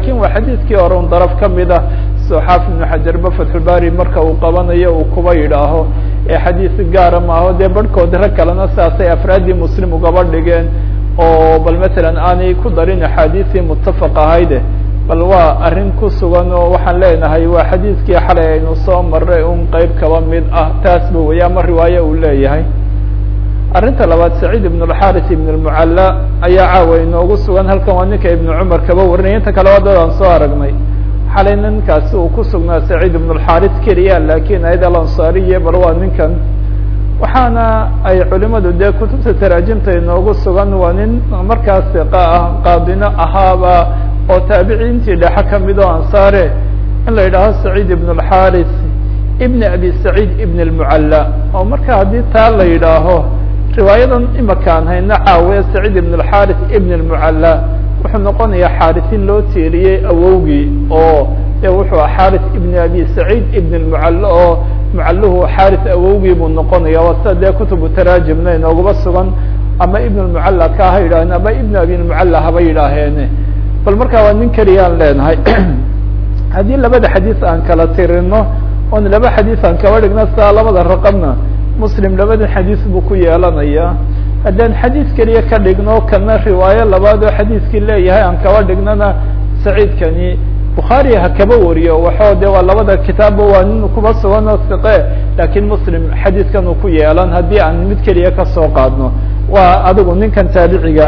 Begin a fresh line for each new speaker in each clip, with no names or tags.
lakin waa xadiidkii hore un daraf kamid ah soo xaafid ibnu xajarba fatxulbari marka uu qabanayo uu kuba yidhaaho ee xadiis gaara maaho dee barhkood rag kalena sidaasay afraaddii muslim ugaba dhigeen oo bal matalan aanay ku darin axaadiisii muttafaq ahayde bal waa arrin ku sugan oo waxaan leenahay waa xadiidkii xalay aynu soo maray un qeyb kaba mid ah taasba weya ama riwaaye uu leeyahay arrinta labaad saciid ibn اlxaris ibn اlmucalla ayaa caawa inoogu sugan halkan waa ninka ibnu cumar kaba warinaya inta kale waa dad aan soo aragnay xalay ninkaasi uu ku sugnaa saciid ibn اlxaris keliya lakin ayad alansaariye bal waa ninkan waxaana ay culimadu dee kutubta taraajimta inoogu sugan waa nin markaas iqa ah qaadino ahaaba oo taabiciintii dhexe kamid oo ansaare in la yidhaaho saciid ibn اlxaris ibn abi saciid ibn اlmucalla oo marka haddii taa la yidhaaho riwaayadan imakaan hayna caawiya saciid ibn اlxaris ibn اlmucalla wuxuu noqonayaa xaarisin loo tiiriyey awowgii oo de wuxuu a xaris ibn abi saciid ibn اlmucalla oo mucalluhu xaris awowgii buu noqonaya waa sida dee kutubu taraajimna inoogaba sugan ama ibn اlmucalla ka ha yidhaaheen ama ibn abi lmucalla haba yidhaaheene bal markaa waa nin keliyaan leenahay haddii labada xadiis aan kala tirino oon laba xadiis aan kaba dhigno sidaa labada raqamna muslim labada xadiis buu ku yeelanaya haddaan xadiis keliya ka dhigno kana riwaayo labaad oo xadiiskii leeyahay aan kaba dhignona saciidkani bukhaari ha kaba wariyo waxoo de waa labada kitaabba waa nin kuba sugan oo siqe lakin muslim xadiiskan uu ku yeelan haddii aan mid keliya kasoo qaadno waa adigu ninkan taabiciga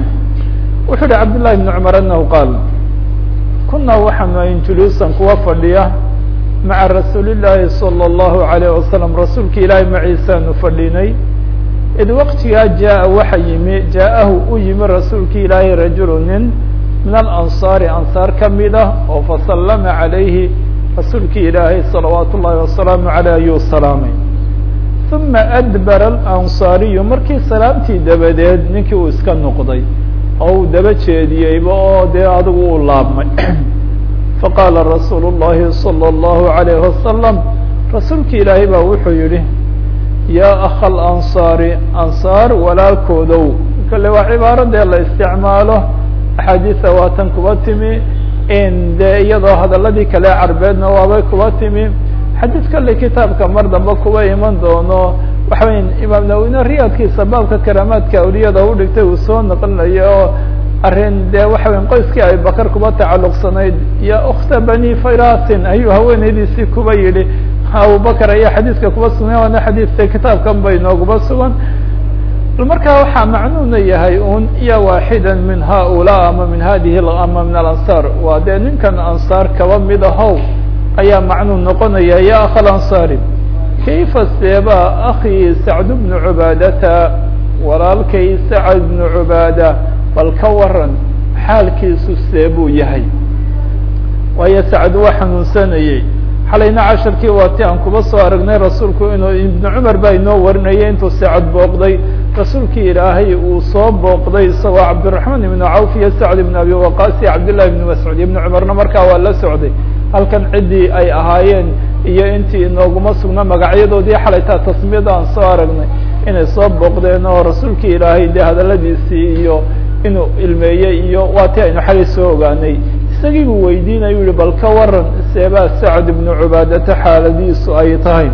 wuxuu uhi cabdالlahi بn cmar anahu qaal kuna waxaanu ayn juluusan kuwa fadhiya maca rasuuli llaahi salى الlahu عalيه wasalam rasuulka ilaahay maciisaanu fadhinay id waqtigaa jaa waxa yimi jaaءahu u yimi rasuulka ilaahay rajulu nin min alanصaari ansaar kamid ah oo fasalama عalayhi rasuulki ilaahay salawaat ullahi wasalaamu aleyh ayuu salaamay uma adbara alanصaariyu markii salaamtii dabadeed ninkii uu iska noqday oo uu daba jeediyeyba oo dee adigu uu laabmay faqaala rasuulu الlahi salى الlahu عalayه wasalam rasuulki ilaahay baa wuxuu yihi yaa akha alanصaari ansaar walaalkoodow kale waa cibaaro dee la isticmaalo axaadiisa waatan kuba timi in dee iyadoo hadaladii kale carbeedna waabay kuba timi xadiis kale kitaabka mar dambe kuba iman doono waxa weya imaam nawine riyaadkiisa baabka karaamaadka awliyada udhigtay uu soo naqlinayo oo arrin dee waxa weya qoyskii abibakar kuba tacalluqsanayd ya ukta bani firasin ayuu haweeneydiisii kuba yidhi abubakar ayaa xadiiska kuba sugnay waana xadiiste kitaabkan bay nooguba sugan markaa waxaa macnuuna yahay un ya waaxida min haulaa ama min hadihi ama min alansaar waa dee ninkan ansaar kaba mid ahow ayaa macnuu noqonaya ya akha alansaari kayfa seeba akii sacd bnu cubaadata walaalkay sacd bnu cubaada bal ka waran xaalkiisu seebuu yahay waayo sacd waa xanuunsanayey xalayna casharkii waati aan kuba soo aragnay rasuulku inuu ibnu cumar baa inoo warinayay intuu sacad booqday rasuulkii ilaahay uu soo booqday isagoo cabdiraxmaan ibnu cawf iyo sacd ibn abi waqaas iyo cabdillahi ibnu mascuud ibnu cumarna markaa waa la socday halkan ciddii ay ahaayeen iyo intii inooguma sugna magacyadoodii xalaytaa tasmiyada aan soo aragnay inay soo booqdeen oo rasuulkii ilaahay dee hadaladiisii iyo inuu ilmeeyey iyo waati aynu xalay soo ogaanay isagii buu weydiinayu yihi bal ka waran seebaa sacd ibnu cubaadata xaaladiisu ay tahay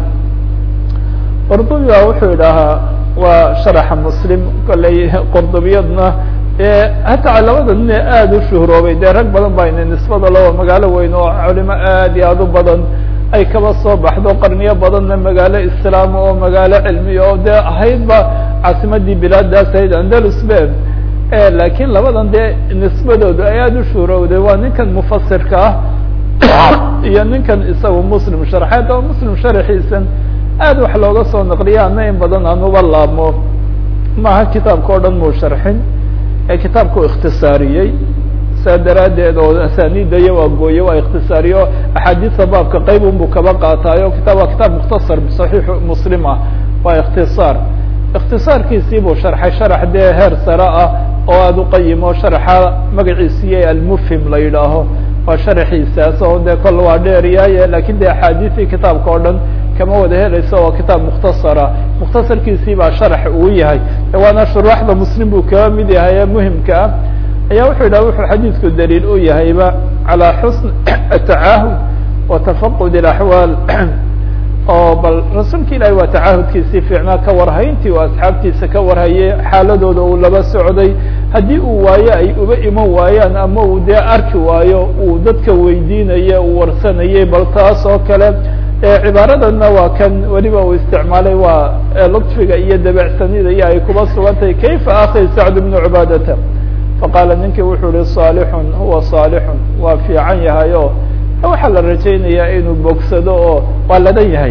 qurdubi baa wuxuu idhahaa waa sharaxa muslim kolley qurdubiyadna hataa labada nin ee aada u shuhroobay dee rag badan ba ina nisbada loo magaalo weyn oo culimo aad iyo aad u badan ay kaba soo baxdo qarniyo badanna magaalo islaam oo magaalo cilmiya oo dee ahaydba caasimadii bilaadaas ahayd andalus be lakiin labadan dee nisbadoodu ay aada u shuhrowday waa ninkan mufasirka ah iyo ninkan isaga muslim sharxeed oo muslim sharxiisan aad wax looga soo naqliya ana in badan aan uba laabmo maaha kitaabka o dhan muu sharxin ee kitaabka u ikhtisaariyey saa daraaddeed oo asaniida iyo waa gooye waa ikhtisaariyo axaadiista baabka qayb unbuu kaba qaataayo kitab waa kitaab mukhtasar saxiixu muslim ah waa ikhtisaar ikhtisaarkiisii buu sharxay sharax dee heer sare ah oo aada u qayimo sharaxa magaciisiiyo almufhim la yidhaaho waa sharaxiisaas oo dee kol waa dheeryaye lakin de axaadiistii kitaabka o dhan kama wada helayso waa kitaab mukhtasara mukhtasarkiisii baa sharax uu yahay waana shuruuxda muslim buu kaba mid yahay ee muhimka ah ayaa wuxuu yidhah wuxuu xadiidku daliil u yahayba calى xusn atacaahud wa tafaqud اaxwaal oo bal rasuulka ilaahi waa tacaahudkiisii fiicnaa ka warhayntii oo asxaabtiisa ka warhaye xaaladooda uu laba socday haddii uu waayo ay uba iman waayaan ama uu dee arki waayo uu dadka weydiinaya uu warsanayay bal taas oo kale cibaaradana waa kan weliba uu isticmaalay waa lطfiga iyo dabecsanida iyo ay kuba sugantahay kayfa akhi sacd bnu cubaadata faqaala ninkii wuxuu yihi صaalixun huwa صaalixun waa fiican yahay o waxaa la rajaynayaa inuu bogsado oo waa ladan yahay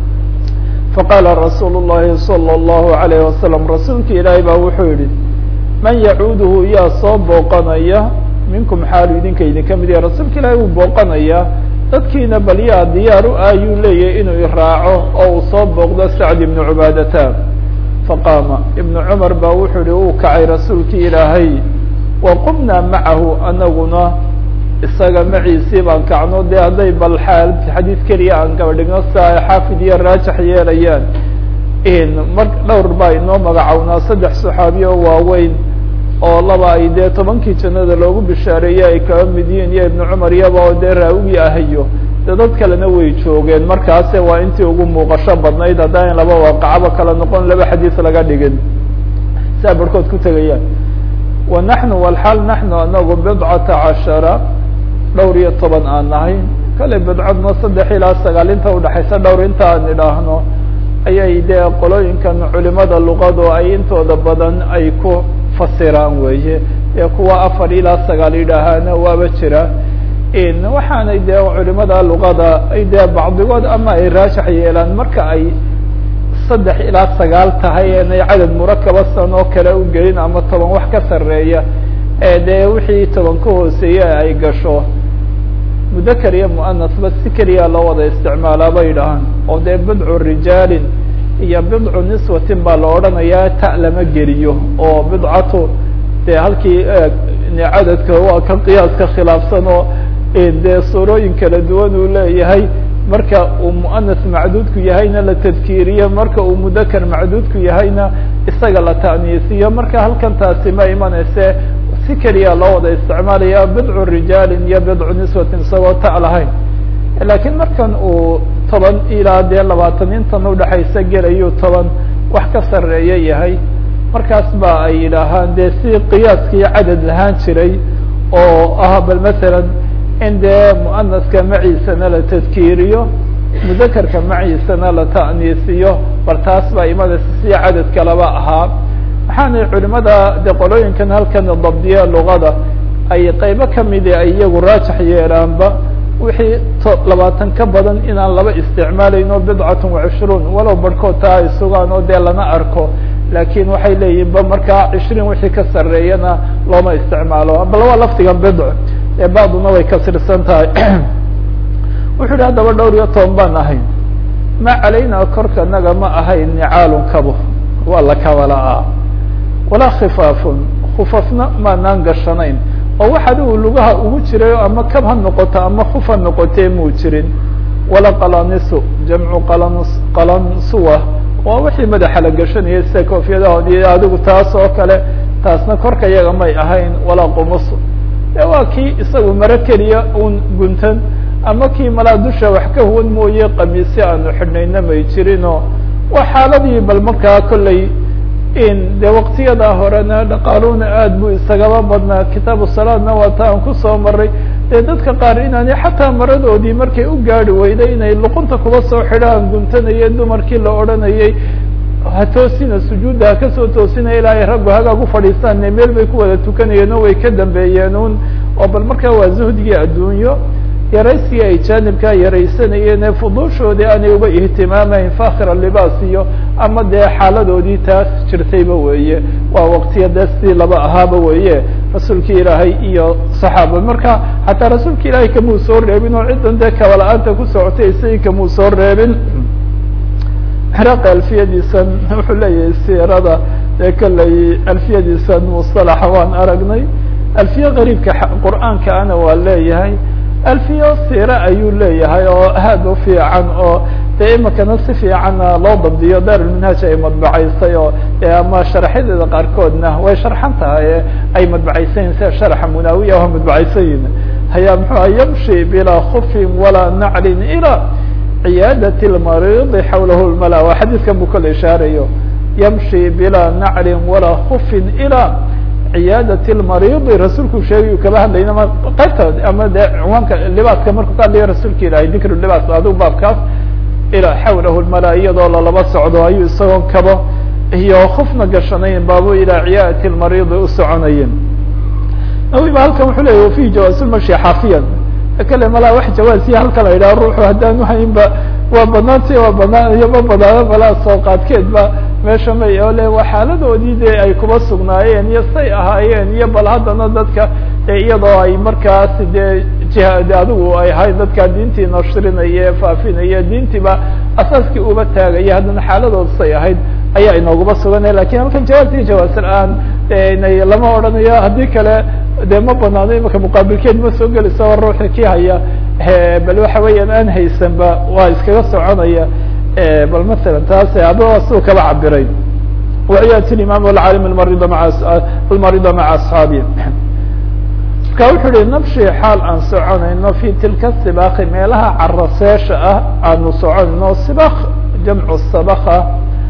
faqaala rasuul الlahi salى الlahu عalayه wasalam rasuulki ilaahay baa wuxuu yihi man yacuuduhu yaa soo booqanaya minkum xaalu idinka idinka mid yahay rasuulka ilaahay wuu booqanaya dadkiina bal yaa diyaar u ah ayuu leeyahay inuu iraaco oo uu soo booqdo sacd ibnu cubaadata faqaama ibnu cumar baa wuxuu yihi uu kacay rasuulkii ilaahay wa qumnaa macahu anaguna isaga maciisii baan kacno dee hadday bal xaal xadiid keliya aan gaba dhigno si ay xaafid iyo raajax yeelayaan mar dhowr baa inoo magacownaa saddex saxaabiye oo waaweyn oo laba ay dee tobankii jannada loogu bishaareeyey ay kaba mid yihiin iyo ibnu cumar iyaba oo dee raawigii ahayo dee dad kalena way joogeen markaase waa intii ugu muuqasho badnayd haddaan laba waaqacaba kala noqon laba xadiis laga dhigin saa barhkood ku tegayaan wa naxnu walxaal naxnu anagu bidcata cashara dhowr iyo toban aan nahay kale bidcadna saddex ilaa sagaal inta udhaxaysa dhowr inta aan idhaahno ayay dee qolooyinkan culimada luqadu ay intooda badan ay ku fasiraan weeye ee kuwa afar ilaa sagaal yidhaahaana waaba jira waxaanay dee culimada luqada ay dee bacdigood ama ay raajax yeelaan marka ay saddex ilaa sagaal tahay inay cadad murakaba san oo kale u gelin ama toban wax ka sareeya ee dee wixii toban ka hooseeye ay gasho mudakar iyo muanasba si keliya loo wada isticmaalaa bay yidhahaan oo dee bidcu rijaalin iyo bidcu niswatin baa la odhanayaa ta lama geliyo oo bidcatu dee halkii cadadka waa ka qiyaaska khilaafsan oo dee suurooyin kala duwan uu leeyahay marka uu muanas macduudku yahayna la tadkiiriyo marka uu mudakar macduudku yahayna isaga la ta'niisiyo marka halkan taasi ma imanayse si keliya loo wada isticmaalaya bidcu rijaalin iyo bidcu niswatin isagoo ta lahayn lakiin markan uu toban ilaa dee labaatan intan udhaxaysa gelayu toban wax ka sareeya yahay markaas ba ay yidhaahaan dee si qiyaaskii cadad lahaan jiray oo ah bal masalan in dee muanaska maciisana la tadkiiriyo mudakarka maciisana la ta'niisiyo bal taas baa imanaysa si cadadka laba ahaa waxaanay culimada de qolooyinkan halkan dabdiya luqada ay qaybo kamida ay iyagu raajax yeelaanba wixii labaatan ka badan inaan laba isticmaalayno bidcatun wacishruun walow barhkood taa ay sugaan oo dee lana arko lakin waxay leeyihin ba markaa cishriin wixii ka sareeyana looma isticmaalo bal waa lafdigan bidc ee bacduna way kasirsan tahay wuxuu yihi haddaba dhowr iyo toban baan ahayn ma calayna korka naga ma ahayn nicaalun kabo waa la kabalaa walaa khifaafun khufafna maanaan gashanayn oo wax adigu lugaha ugu jiray ama kab ha noqoto ama kuf ha noqotee muu jirin wala qalanisu jamcu qalan qalansuwa waa wixii madaxa la gashanayay sida koofiyadahoodi adigu taas oo kale taasna korka yaga may ahayn walaa qumusu e waa kii isagu maro keliya un guntan ama kii malaa dusha wax ka huwan mooye qamiisyo aanu xidhnayna may jirinoo waa xaaladii bal markaa kolley in dee waqtiyadaa horena dhaqaaluhuna aad buu isagaba badnaa kitaabu salaadna waa ta aan kusoo maray dee dadka qaar inaanay xataa maradoodii markay u gaadi weyday inay luqunta kuba soo xidhaan guntanayay dumarkii la odhanayay ha toosina sujuudda ha kasoo toosinaya ilaa ay raggu hagaag u fadhiistaan meel bay ku wada tukanayeen oo way ka dambeeyeen un oo bal markaa waa zuhdigii adduunyo yaraysigii ay jaanibkaa yaraysanayeen ee fuduushoodii aanay uba ihtimaamayn fakhira libaas iyo ama dee xaaladoodii taas jirtayba weeye waa waqtiya dee sidii laba ahaaba weeye rasuulki ilaahay iyo saxaaba marka xataa rasuulka ilaahay kamuu soo reebin oo ciddan dee kabala-aanta ku socotay isagii kamuu soo reebin xraq alfiyadiisan wuxuu leeyahay siirada ee kolley alfiyadiisan musalaxa waan aragnay alfiye qariibka qur'aanka ana waa leeyahay alfiyo siire ayuu leeyahay oo aad u fiican oo dee imikana si fiicanna loo dabdiyo daarulminhaaj ay madbacaysay oo ama sharaxyadeeda qaarkoodna way sharxan tahay ay madbacaysayin sida sharxa munaawiya oo madbacaysayin hayaa muxuha yamshi bilaa kufin walaa naclin ilaa ciyaadati lmariidi xawlahu lmala waa xadiidkan buu kala ishaarayo yamshi bilaa naclin walaa kufin ilaa ciyaadati lmariidi rasuulku sheegay kaba hadlayna ma qaybta ama de cinwaanka libaaska markuu ka hadlayo rasuulka ilahay dikru libaas adigu baabkaas ilaa xawlahu lmala iyadoo lalaba socdo ayuu isagoon kabo iyo kufna gashanayn baabu ilaa ciyaadati lmariidi u soconayen nawi ba halkan wuxuu leya wafihi jawaasulmashi xaafiyan kale malaa wax jawaasiya halkan la yidhaha ruuxu haddaanu haynba waa banaantay waa banaan iyo ma banaano malaa soo qaadkeed ba meesha may oo le waa xaaladoodii de ay kuba sugnaayeen iyo say ahaayeen iyo bal haddana dadka iyadoo ay markaas dee jiha de adigu ay ahayd dadka diintii nashrinaya faafinaya diintiiba asaaskii uba taagaya haddana xaaladood say ahayd ayaa inooguba suganaya lakin halkan jawaabti jawaas la-aan nay lama odhanayo haddii kale de ma banaano imika muqaabilkeed ma soo gelayso ruuxi ki haya bal waxa weeyaan aan haysanba waa iskaga soconaya bal masalan taas aba siu kaba cabiray waciyat imam alcaalim almarida maa almarida maca asxaabi marka wuxuu uhi nabshi xaal aan soconayno fi tilka sibaaki meelaha caraseesha ah aanu soconayno sibak jamcu sabaka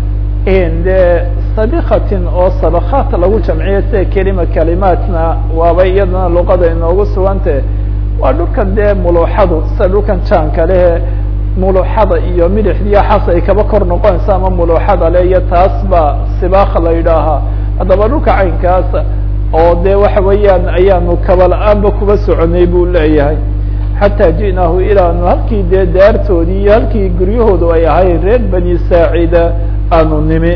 de sabikatin oo sabakaat lagu jamciyo sida kelima kalimaatna waaba iyadana luqada inoogu sugante waa dhulkan dee muluuxadu sida dhulkan jaanka lehe muluuxada iyo midixdiyo xas ay kaba kor noqonaysa ama muluuxada le iyo taas ba sibaka la yidhaahaa haddaba dhulka caynkaas oo de waxa weeyaan ayaanu kaba la-aanba kuba soconay buu leeyahay xataa ji'naahu ilaanu halkii dee daartoodii iyo halkii guryahoodu ay ahayn reer bani saacida aanu nimi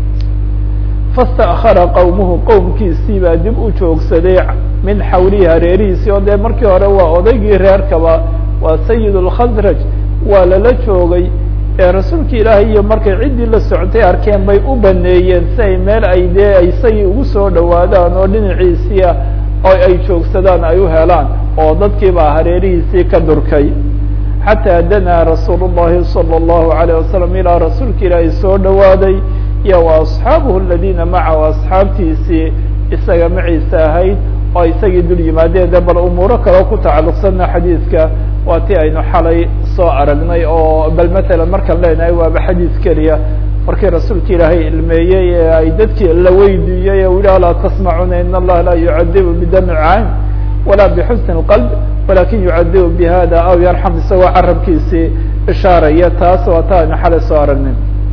fastakara qowmuhu qowmkiisii baa dib u joogsaday min xawlihi hareerihiisii oo dee markii hore waa odaygii reerkaba waa sayid lkhasraj waa lala joogay ee rasuulka ilaahay iyo markay ciddii la socotay arkeen bay u baneeyeen si ay meel ay dee ay isagii ugu soo dhawaadaan oo dhinaciisiia oo ay joogsadaan ay u helaan oo dadkii baa hareerihiisii ka durkay xataa danaa rasuul llahi salى اllahu alayه wasalam ilaa rasuulka ilaahay soo dhawaaday iyo wa asxaabuhu aladiina macahu asxaabtiisii isaga maciisa ahayd oo isagii dul yimaadeen de bal umuuro kaleo ku tacalluqsana xadiidka waa ti aynu xalay soo aragnay oo bal matalan markaan leenahay waaba xadiis keliya markii rasuulka ilaahay ilmeeyey ee ay dadkii la weydiiyey ee yihi alaa tasmacuna in allaha laa yucadibu bidami cayn walaa bixusni اlqalb walakin yucadibu bihada aw yarxam isagoo carabkiisii ishaaraya taas waa ta aynu xalay soo aragnay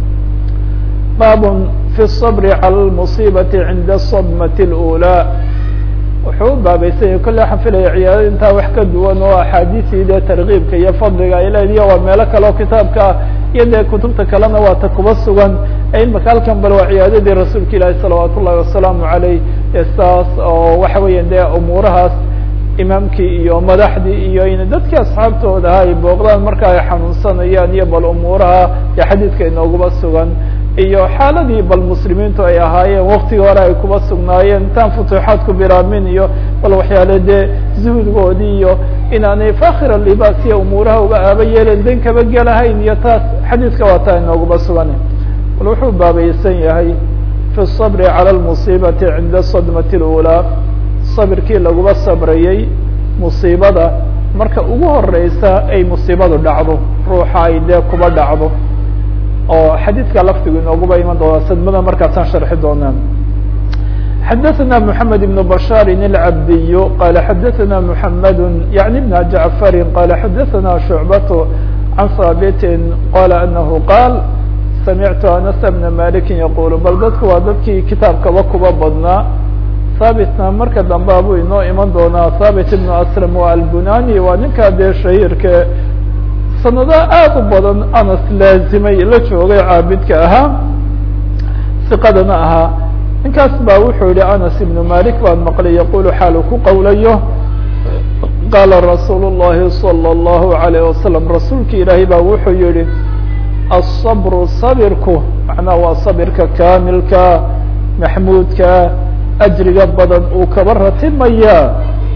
bab fi الصbr calى اmuصibati cinda الصdmaة اlأulى wuxuu u baabaysanya kolle waxaan filaya ciyaadada intaa wax ka duwan oo axaadiisii dee tarkiibka iyo fadliga ay leediyo waa meelo kale oo kitaabka ah iyo dee kutubta kalena waa ta kuba sugan imaka halkan bal waa ciyaadadii rasuulka ilaahi salawaat ullahi wasalaamu aleyh saas oo waxa weeya dee umuurahaas imaamkii iyo madaxdii iyo in dadkii asxaabtooda aha ay booqdaan marka ay xanuunsanayaan iyo bal umuuraha iyo xadiidka inooguba sugan iyo xaaladii bal muslimiintu ay ahaayeen waktigii hore ay kuba sugnaayeen intaan futuuxaadku bilaabmin iyo bal waxyaale dee zuhudgoodii iyo inaanay fakhira libaas iyo umuuraha uga aaba yeelen dan kaba gelahayn iyo taas xadiidka waa taa inooguba sugan bal wuxuu baabaysan yahay fi الصabri calى اlmuصibati cinda sadmati اlأulaa sabirkii laguba sabrayey musiibada marka ugu horeysa ay musiibadu dhacdo ruuxa ay dee kuba dhacdo oo xadiidka lafdigu inooguba iman doona sadmada markaasaan sharxi doonaa xadaثna mحamed بن bashاr الcabdiy qala xadaثna mحamed yaعni بn jaعfari qala xadaثna شhucbat can haabiti qala anahu qaal samictu anas bna maliki yaqul bal dadku waa dadkii kitaabkaba kuba badnaa haabitna marka dambe buu inoo iman doonaa haabit ibn aslam waa albunani waa ninkaa dee shahiirka sanado aad u badan anas laazimay la joogay caabidka ahaa siqadana ahaa ninkaas baa wuxuu yihi anas ibnu malik baan maqlay yaqulu xaalu ku qowlayo qaala rasuul الlahi salى الlahu عalayه wasalam rasuulki ilaahay baa wuxuu yihi aلصabru sabirku macnaha waa sabirka kaamilka maxmuudka ajriga badan uu kaba ratimayaa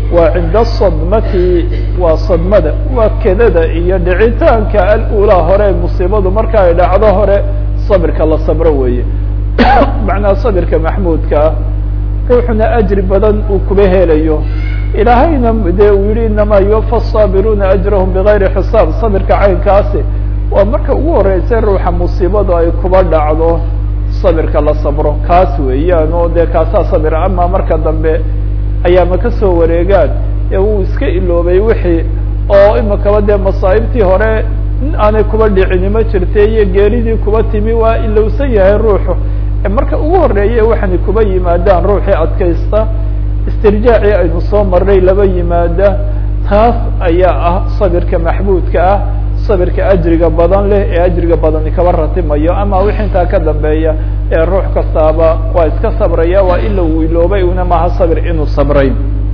waa cinda sadmati waa sadmada waa kedada iyo dhicitaanka alulaa hore musiibadu marka ay dhacdo hore sabirka la sabro weeye macnaha sabirka maxmuudka ah ruuxuna ajri badan uu kuba helayo ilaahayna dee uu yihi inamaa yuwafa الصaabiruuna ajrahum bigayri xisaab sabirka caynkaasi waa marka ugu horeysa ruuxa musiibadu ay kuba dhacdo sabirka la sabro kaas weeyaan oo dee kaasaa sabira ama marka dambe ayaama kasoo wareegaan ee uu iska iloobay wixii oo imakaba dee masaa'ibtii hore aanay kuba dhicini ma jirta iyo geeridii kuba timi waa ilowsan yahay ruuxu marka ugu horeeye waxaana kuba yimaadaan ruuxii adkaysta istirjaacii aynu soo marnay laba yimaada taas ayaa ah sabirka maxmuudka ah sabirka ajriga badan leh ee ajriga badani kaba ratimayo ama wixii intaa ka dambeeya ee ruux kastaaba waa iska sabraya waa ila uu iloobay una maaha sabir inuu sabray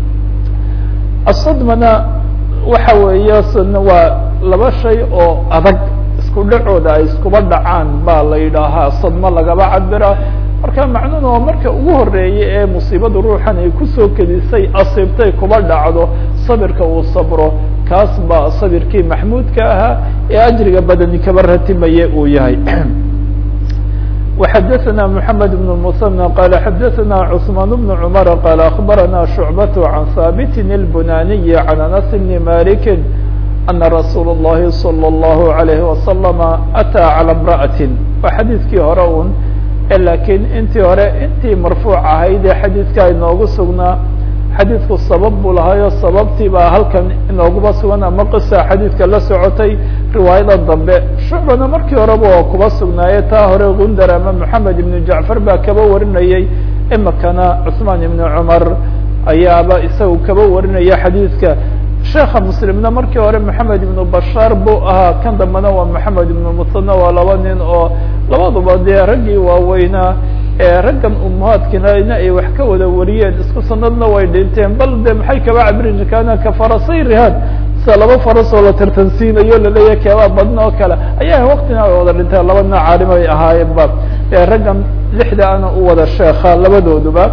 asadmana waxa weeye waa laba shay oo adag isku dhacooda ay iskuba dhacaan baa la yidhaahaa sadmo lagaba cabira marka macnuhuna waa marka ugu horeeye ee musiibadu ruuxan ay kusoo kedisay asiibtay kuba dhacdo sabirka uu sabro kaas baa sabirkii maxmuudka ahaa ee ajriga badani kaba ratimaye uu yahay وxadثna محamed بن المثنى qال xadثna cثمان بن cمر qال أخbarana شhuعبة عن hاbت البناني عن أنس بن مالك أنa رsuuل اللhi صلى الله عليه وسلم أtىa عalى امرأة waa xadiidkii hore un lakiin intii hore intii marfuuc ahayd ee xadiidka inoogu sugnaa xadiidku sabab buu lahaayo sababtii baa halkan inooguba sugan ama qisa xadiidka la socotay riwaayada dambe shucbana markii horeba oo kuba sugnaaye taa hore gundar ama moxamed ibnu jacfar baa kaba warinayay imikana cusmaan ibnu cumar ayaaba isagu kaba warinaya xadiidka sheekha muslimna markii hore moxamed ibnu bashaar buu ahaa kan dambena waa moxamed ibnu musana waa laba nin oo labaduba dee raggii waaweynaa ee raggan umahaadkina ay wax ka wada wariyeen isku sanadna way dhinteen bal de maxay kaba cabiri jirkaana ka farasay rihaad sida laba faras oo la tartansiinayo laleeyahay keebaa badna oo kale ayaa waktina ay wada dhinteen laba nin caalim ay ahaayeenba raggan lixda ana u wada sheekha labadooduba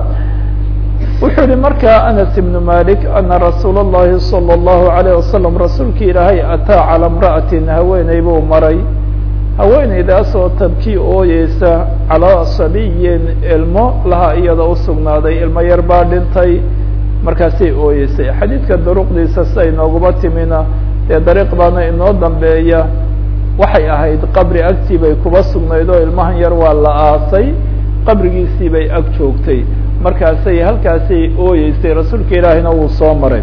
wuxuu yihi marka anas ibnu malik ana rasuul اllahi salى اllahu alayه wasalam rasuulki ilaahay ataa calى imra'atin haweeney buu maray haweeneydaasoo tabkii ooyeysa calaa sabiyin ilmo laha iyada usugnaaday ilmo yar baa dhintay markaasay ooyeysay xadiidka duruqdiisa sida inooguba timina dee dariiq baana inoo dambeeya waxay ahayd qabri agtii bay kuba sugnayd oo ilmahan yar waa la aasay qabrigiisii bay ag joogtay markaasay halkaasay ooyeysay rasuulka ilaahina wuu soo maray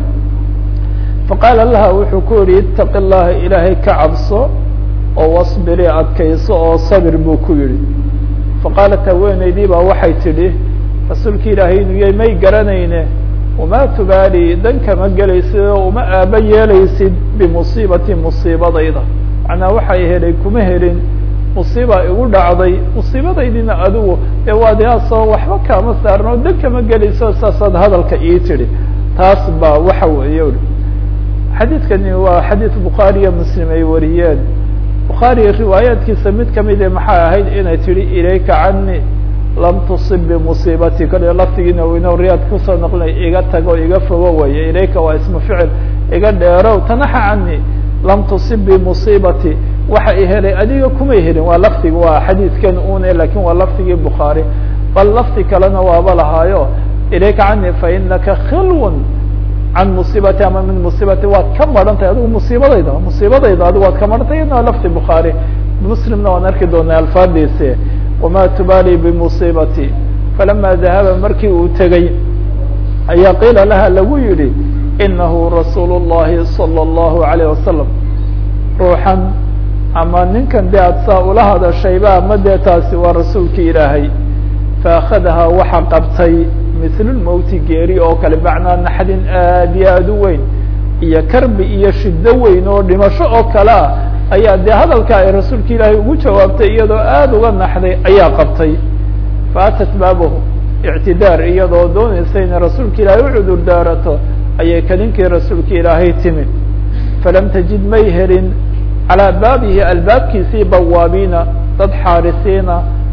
faqaala laha wuxuu ku yihi itaqi llaha ilaahay ka cabso oo wasbiri adkayso oo sabir buu ku yihi faqaalat haweeneydii baa waxay tidhi rasuulki ilaahay inuu yahay may garanayne wamaa tubaali dan kama gelaysid oo uma aaba yeelaysid bimusiibati musiibadayda macnaa waxay helay kuma helin musiiba igu dhacday musiibadaydina adigu ee waadiaasoo waxba kaama saarno dan kama gelayso saasaad hadalka ii tidhi taas baa waxa weeye xadiidkani waa xadiid bukhaari iyo muslim ay wariyeen bukhaari riwaayaadkiisa mid kamide maxay ahayd inay tidhi ilayka cani lam tusib bimusiibati kale laftigiina weyno riyaad kusoo noqlinay iga tago iga fogo waye ilayka waa ismu ficil iga dheerow tanaxa cani lam tusib bimusiibati waxa i helay adiga kumay helin waa laftiga waa xadiidkan une lakin waa laftigii bukhaari bal lafti kalena waaba lahaayo ilayka cani fainaka khilwn can musiibati ama min musiibati waad ka maran tahay adigu musiibadayda musiibadayda adigu waad ka maran tahay iyadna lafti bukhaari muslimna waan arki doonaa alfaadiisi wama tubaali bimusiibati falama dahaba markii uu tegey ayaa qiila laha lagu yihi inahu rasuul الlahi salى الlahu عalayه wasalam ruuxan ama ninkan de ad saa ula hadashayba ama dee taasi waa rasuulki ilaahay faakadaha waxa qabtay mitlulmowti geeri oo kale macnaa naxdin aad iyo aad u weyn iyo karbi iyo shiddo weyn oo dhimasho oo kale ah ayaa dee hadalka ay rasuulka ilaahay ugu jawaabtay iyadoo aada uga naxday ayaa qabtay faatat baabahu ictidaar iyadoo doonaysa inay rasuulka ilaahay u cudur daarato ayay kaninkii rasuulka ilaahay timi falam tajid may helin calaa baabihi albaabkiisii bawaabiina dad xaarisiina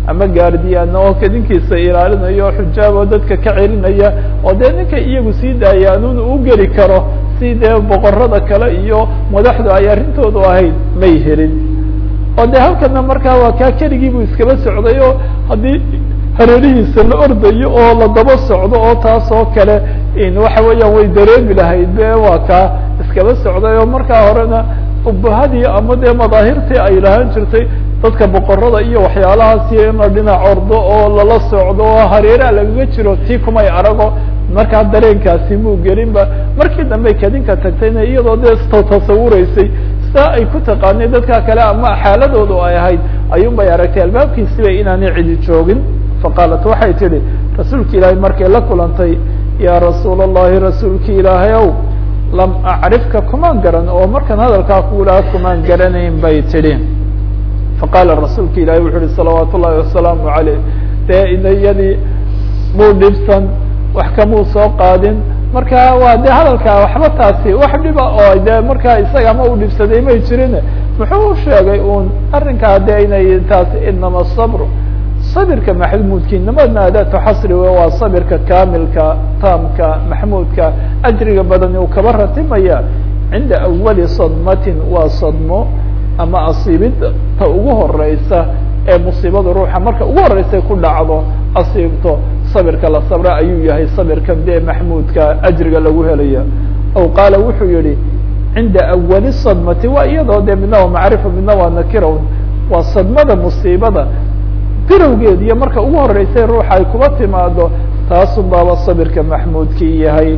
ama gaardiyaana oo kadinkiisa ilaalinayo oo xujaab oo dadka ka celinaya oo dee ninka iyagu sii daaya anuun u geli karo si dee boqorada kale iyo madaxdu ay arrintoodu ahayd may helin oo de halkana markaa waa kaa keligiibu iskaba socday oo haddii hareerihiisa la ordayo oo la daba socdo oo taas oo kale waxa weeyaan way dareemi lahayd be waa kaa iskaba socday oo markaa horena ubahadii ama dee madaahirtii ay lahaan jirtay dadka boqorada iyo waxyaalahaasi in la dhinac ordo oo lala socdo oo hareeraha lagaga jiro tii kumay arago markaa dareenkaasi muu gelinba markii dambe kadinka tagtayna iyadoo dee tasawureysay saa ay ku taqaanay dadka kale ama xaaladoodu ay ahayd ayuun bay aragtay albaabkiisiba inaanay cidi joogin faqaalat waxay tidhi rasuulki ilaahay markay la kulantay yaa rasuul allahi rasuulki ilaahay ow lam acrifka kumaan garan oo markaan hadalkaa kuulaha kumaan garanayn bay tidhi faqaala rasuulka ilahi wuxu uhi salawaat ullahi wasalaamu aleyh dee iyadii muu dhibsan wax kamuu soo qaadin marka waa de hadalkaa waxba taasi wax dhiba oo de markaa isaga ma u dhibsaday may jirin muxuu sheegay un arrinkaa de inay taasi inama sabr sabirka maxmuudki inamadna adaatu xasri we waa sabirka kamilka taamka maxmuudka ajriga badani uu kaba ratimaya cinda awali sadmatin waa sadmo ama asiibid ta ugu horeysa ee musiibada ruuxa marka ugu horeysa ku dhacdo asiibto sabirka la sabra ayuu yahay sabirkan dee maxmuudka ajriga lagu helaya aw qaala wuxuu yihi cinda awali sadmati waa iyadoo de midna waa macrifa midna waa nakirawn waa sadmada musiibada birowgeed iyo marka ugu horeysay ruuxa ay kuba timaado taasun baaba sabirka maxmuudkii yahay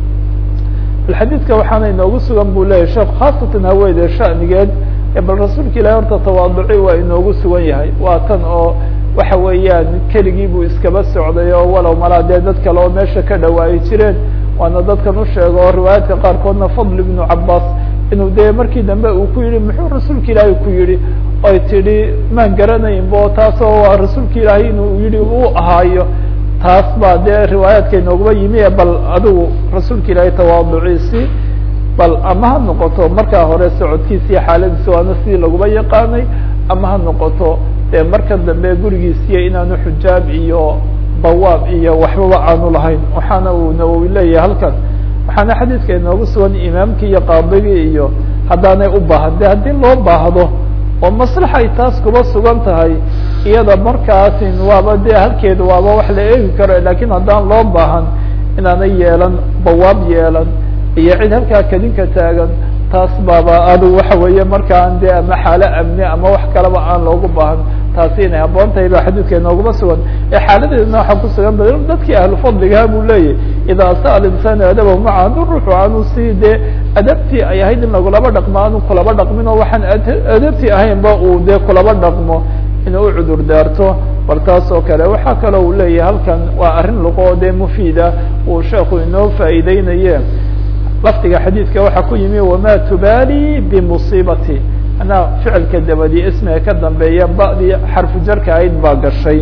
xadiidka waxaana inoogu sugan bu leyahy sheekh khaasatan haweyde shanigeed bal rasuulka ilahi horta tawaaduci waa inoogu sugan yahay waa tan oo waxa weeyaan keligii buu iskaba socday oo walow malaa dee dad kale oo meesha ka dhawaayi jireen waana dadkan u sheego oo riwaayaadka qaarkoodna fadl ibnu cabaas inuu dee markii dambe uu ku yihi muxuu rasuulka ilaahi ku yihi oy tidhi maan garanayn bo taasoo waa rasuulka ilaahay inuu yihi uu ahaayo taas baa dee riwaayaadka inooguba yimi bal adigu rasuulka ilaahay tawaaduciisi bal ama ha noqoto markaa hore socodkiisa iyo xaaladiisa waana sidii laguba yaqaanay ama ha noqoto dee marka dambe gurigiisiyo inaanu xujaab iyo bawaab iyo waxbaba aanu lahayn waxaana uu nawowi leeyahay halkan waxaana xadiidka inoogu sugan imaamkii iyo qaadigii iyo haddaanay u baahan de haddii loo baahdo oo maslaxa ay taas kuba sugan tahay iyada markaasin waaba de halkeeda waaba wax la eegi karo lakin haddaan loo baahan inaanay yeelan bawaab yeelan iyo cid halkaa kadinka taagan taas baaba adu waxa weeye markaan de ama xaalo amni ama wax kalaba aan loogu baahan taasi inay haboon tahay ba xadiidka inooguma sugan ee xaaladeedna waxaa ku sugan ba dadkii ahlu fadligaha buu leeyahy idaa sa'ala insaanu adabahu maca adu ruuxu aanu si dee adabtii ay ahayd in lagulaba dhaqmo aanu kulaba dhaqmin oo waxaan adabtii ahaynba uu dee kulaba dhaqmo inuu u cudur daarto bal taas oo kale waxaa kaloo uu leeyahay halkan waa arrin luqo dee mufiida uu sheekhu inoo faa'iideynaye lafdiga xadiidka waxaa ku yimi wama tubaali bimusiibati anaa ficilka dabadi ismiga ka dambeeya ba'dii xarfu jarka ayd baa gashay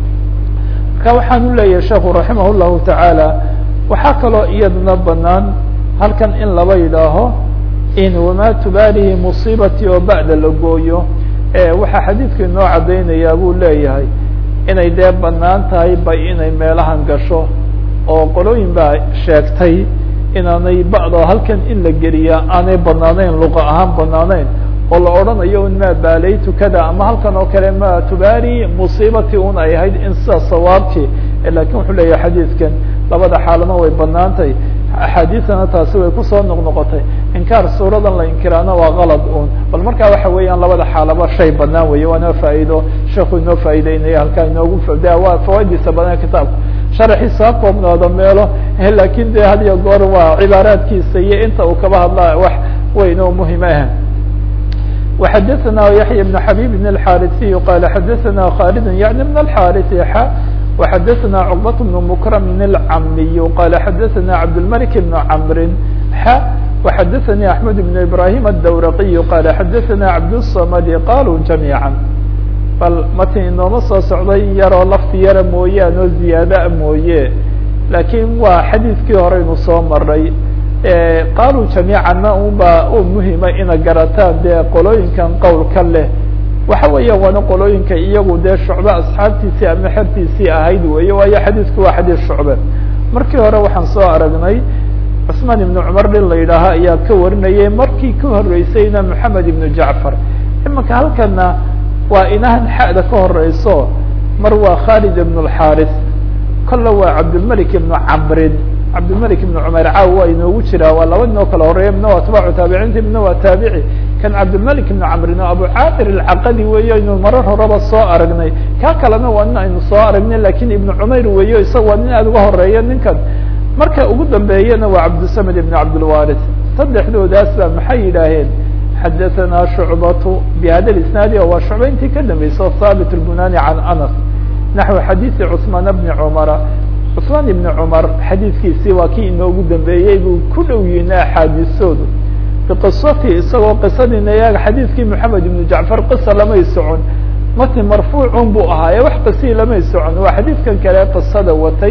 marka waxaan u leeyahay sheekhu raximah llahu tacaala waxaa kaloo iyadana banaan halkan in laba yidhaaho in wama tubaalihi musiibati oo ba'da la gooyo waxaa xadiidka inoo caddaynayaa buu leeyahay inay dee banaan tahay ba inay meelahan gasho oo qolooyin baa sheegtay inaanay ba'da halkan in la geliya aanay banaanayn luqa ahaan banaanayn oo la odhanayo in ma baalaytu kada ama halkan oo kale ma tubaali musiibati un ay ahayd in sida sawaabti lakin wuxuu leeyahay xadiidkan labada xaalana way banaantay axaadiisana taasi way kusoo noqnoqotay inkaar suuradan la inkiraana waa kalad un bal markaa waxa weeyaan labada xaalaba shay banaan weeye waana faa'iido sheeku inoo faa'ideynaya halkaa inoogu fada waa fawaidiisa badan kitaabka sharaxiisa ha koobnaado meelo lakin de had iyo goor waa cibaaraadkiisa iyo inta uu kaba hadla wax weyn oo muhim ah وxadثna yaحyى بن xabيb بن الxاrثي qال xadثna khالد yعnي بن الxاrث x وxadثna cقبة بن مكرم الcamiي qال xadثna cabdالملك بن cمr x وxadثnي أحمد بن إبراهيم الdwرقي qال xadثna cabdالصمد qalوا جaميعا bal mati inooma soo socday yaroo lafti yara mooyaan oo ziyaada mooye lakin waa xadiidkii horeynu soo maray qaaluu jamiicana unba u muhima ina garataan dee qolooyinkan qowlka leh waxa weeyaan waana qolooyinka iyagu dee shucbe asxaabtiisii ama xertiisii ahayd weeye waayo xadiidku waa xadiis shucbe markii hore waxaan soo aragnay cusmaan ibnu cumar nin la yidhaaha ayaa ka warinayay markii ka horeysayna moxamed ibnu jacfar imanka halkana waa inahan xa'da ka horeyso mar waa khalid ibn اlxaris kolle waa cabdilmalik ibnu camrin cabdilmalik ibnu cumayr caaw waa inoogu jiraa waa laba nin oo kala horeeya midna waa atbaacu taabiciinta midna waa taabici kan cabdilmalik ibnu camrin oo abu caamir alcaqadi weeye aynu marar horeba soo aragnay kaa kalena waa nin aynu soo aragnay lakin ibnu cumayr weeyo isaga waa nin aada uga horeeya ninkan marka ugu dambeeyana waa cabdisamed ibn cabdilwaris saddexdoodaas baa maxay yidhaaheen xadaثana shucbatu bihada isnaadi waa shucba intii ka dambeysay haabit اlbunani can anas naxو xadiiثi cثmaan bni cumara cثmaan ibni cumar xadiidkiisii waa kii inoogu dambeeyey buu ku dhow yihin axaadiisoodu biqisati isagoo qisadina yaga xadiidkii moxamed ibnu jacfar qisa lamay socon matni marfuucun buu ahaaye wax qisii lamay socon waa xadiidkan kale qisada watay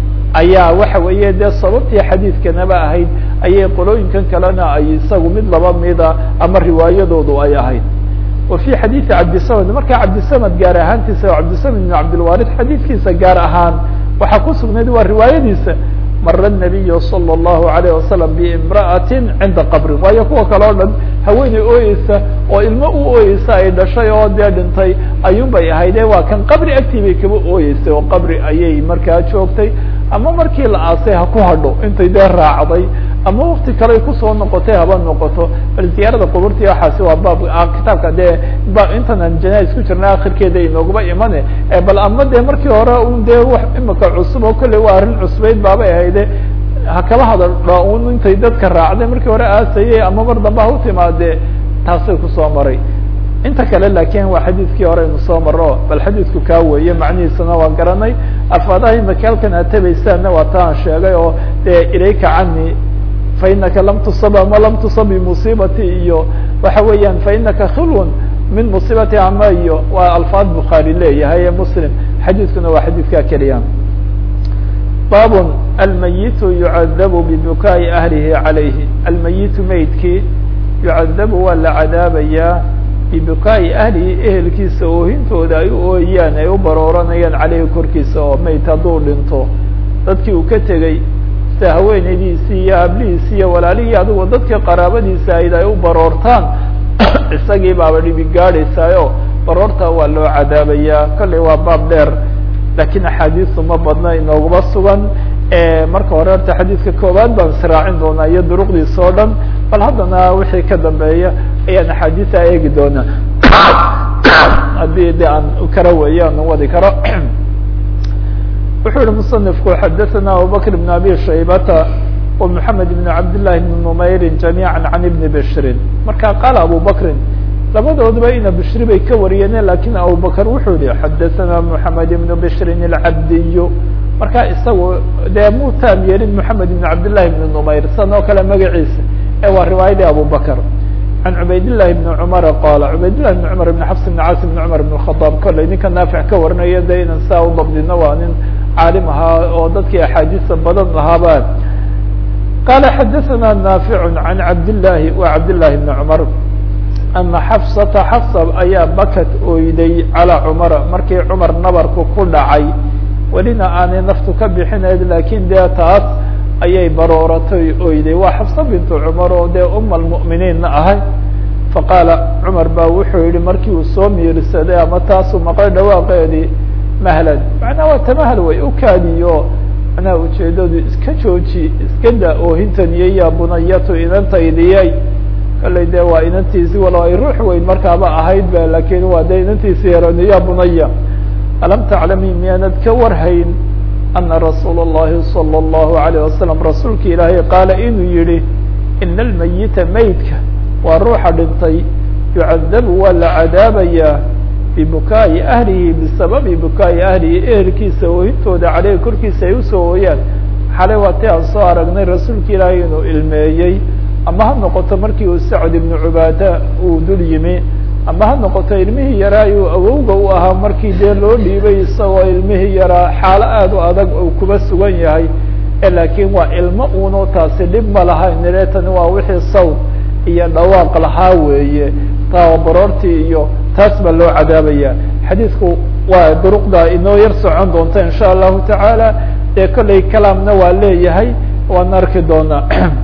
ayaa waxa weeye dee sababtii xadiidkanaba ahayd ayay qolooyinkan kalena ay isagu mid laba mida ama riwaayadoodu ay ahayd wa fi xadiidi cabdisamad markaa cabdisamad gaar ahaantiisa cabdisamad ibn cabdilwarid xadiidkiisa gaar ahaan waxaa ku sugnayd waa riwaayadiisa mara nabiyu salى اllahu alayh wasalam biimra'atin cinda qabrin waayo kuwa kale o dhan haweeney ooyeysa oo ilmo u ooyeysa ay dhashay oo dee dhintay ayuun bay ahayde waa kan qabri agtii bay kaba ooyeysay oo qabri ayay markaa joogtay ama markii la aasay ha ku hadho intay dee raacday ama wakti kale kusoo noqotay haba noqoto bal ziyaarada quburti waxaasi waa baab kitaabka dee ba intan aan janais ku jirna akhirkeeda inoogaba imane bal ama dee markii hore un dee wax imika cusub oo kolley waa arrin cusbeyd baabay ahayde ha kala hadaldha un intay dadka raacday markii hore aasayey ama mar dambe ha u timaadee taasay kusoo maray inta kale lakin waa xadiidkii hore aynu soo maro bal xadiidku kaa weeye macnihiisana waa garanay afaadaha imika halkan aad tabaysaanna waa ta aan sheegay oo dee ilayka cani fainaka lam tusab ama lam tusab bimuصibati iyo waxa weeyaan fainaka khilwn min musiibati ama iyo waa alfaad bukhaari leeyahay ee muslim xadiidkuna waa xadiidkaa keliya bab almayitu yucadabu bibukaaءi ahlihi calayhi almayitu meydkii yucadabu waa la cadaabayaa bibukaa'i ahlihi ehelkiisa oohintooda ay u ooyaan ay u barooranayaan caleyhi korkiisa oo meyd hadduu dhinto dadkii uu ka tegey sida haweenaydiisii iyo hablihiisi iyo walaalihii adigoo dadkii qaraabadiisa ayd ay u baroortaan isagii baaba dhibi gaadhaysaayo baroorta waa loo cadaabayaa kolley waa baab dheer lakiin axaadiisu ma badna inooguma sugan marka hore horta xadiidka koowaad baan israacin doonaa iyo duruqdiisa oo dhan bal haddana wixii ka dambeeya ayaan axaadiisa eegi doonaa haddii de aan kara weeye aan wadi karo wuxuu yihi musanifku xadaثana abubakr bn abi shaybata wa mحamed bn cabdillahi bn numayrin jamiiعa can ibni bishrin marka qaala abu bakrin labadoodaba ina bishri bay ka wariyeen lakin abubakr wuxuu yihi xadaثana mحamed ibn bishrin اlcabdiy marka isagu dee muu taam yeelin mحamed ibn cabdillahi bn numayr san oo kale magaciisa ee waa riwaayadii abubakr can cubaydillahi bni cumara qaala cubaydillahi bni cumar ibn xafs ibn caas ibn cumar ibn khadaab kolley ninka naafic ka warinaya de inan saa u dabdino waa nin caalim ahaa oo dadkii axaadiisa badan lahaaba qaala xadaثana naafic can cabdillahi wa cabdillahi bni cumar ana xafsata xafsa ayaa bakat oyday calaa cumara markii cumar nabarku ku dhacay welina aanay naftu ka bixinayd lakin dee taas ayay barooratay oyday waa xafsa bintu cumar oo dee uma almu'miniinna ahay faqaala cumar baa wuxuu yihi markii uu soo miirsaday ama taasuu maqlay dhawaaqeedii mahlan macnaha waa tamahal way u kaadiyo macnaha ujeedadu iska jooji iska da oohintaniyey ya bunayatu inantaydiyay kollay dee waa inantiisi walo ay ruux weyn markaaba ahayd ba lakin waa dee inantiisi yaran ya bunaya alam taclami miyaanad ka warhayn ana rasuula الlahi salى الlahu عalيه wasalam rasuulka ilaahay qaala inuu yihi ina almayita meydka waa ruuxa dhintay yucadabu waa la cadaabayaa bibukaa'i ahlihi bisababi bukaa'i ahlihi ehelkiisa oohintooda caleyhi korkiisa ay usoo ooyaan xalay waa ti aan soo aragnay rasuulka ilaahay inuu ilmeeyey ama ha noqoto markii uu sacd ibnu cubaada uu dul yimi ama ha noqoto ilmihii yaraa uu awowga u ahaa markii dee loo dhiibay isagoo ilmihii yaraa xaalo aad u adag uu kuba sugan yahay laakiin waa ilmo uno taasi dhib ma lahayn tani waa wixii sawd iyo dhawaaq lahaa weeye tababaroortii iyo taas baa loo cadaabaya xadiidku waa duruqda inoo yar socon doonta in sha allahu tacaala dee kollay kalaamna waa leeyahay waan arki doonaa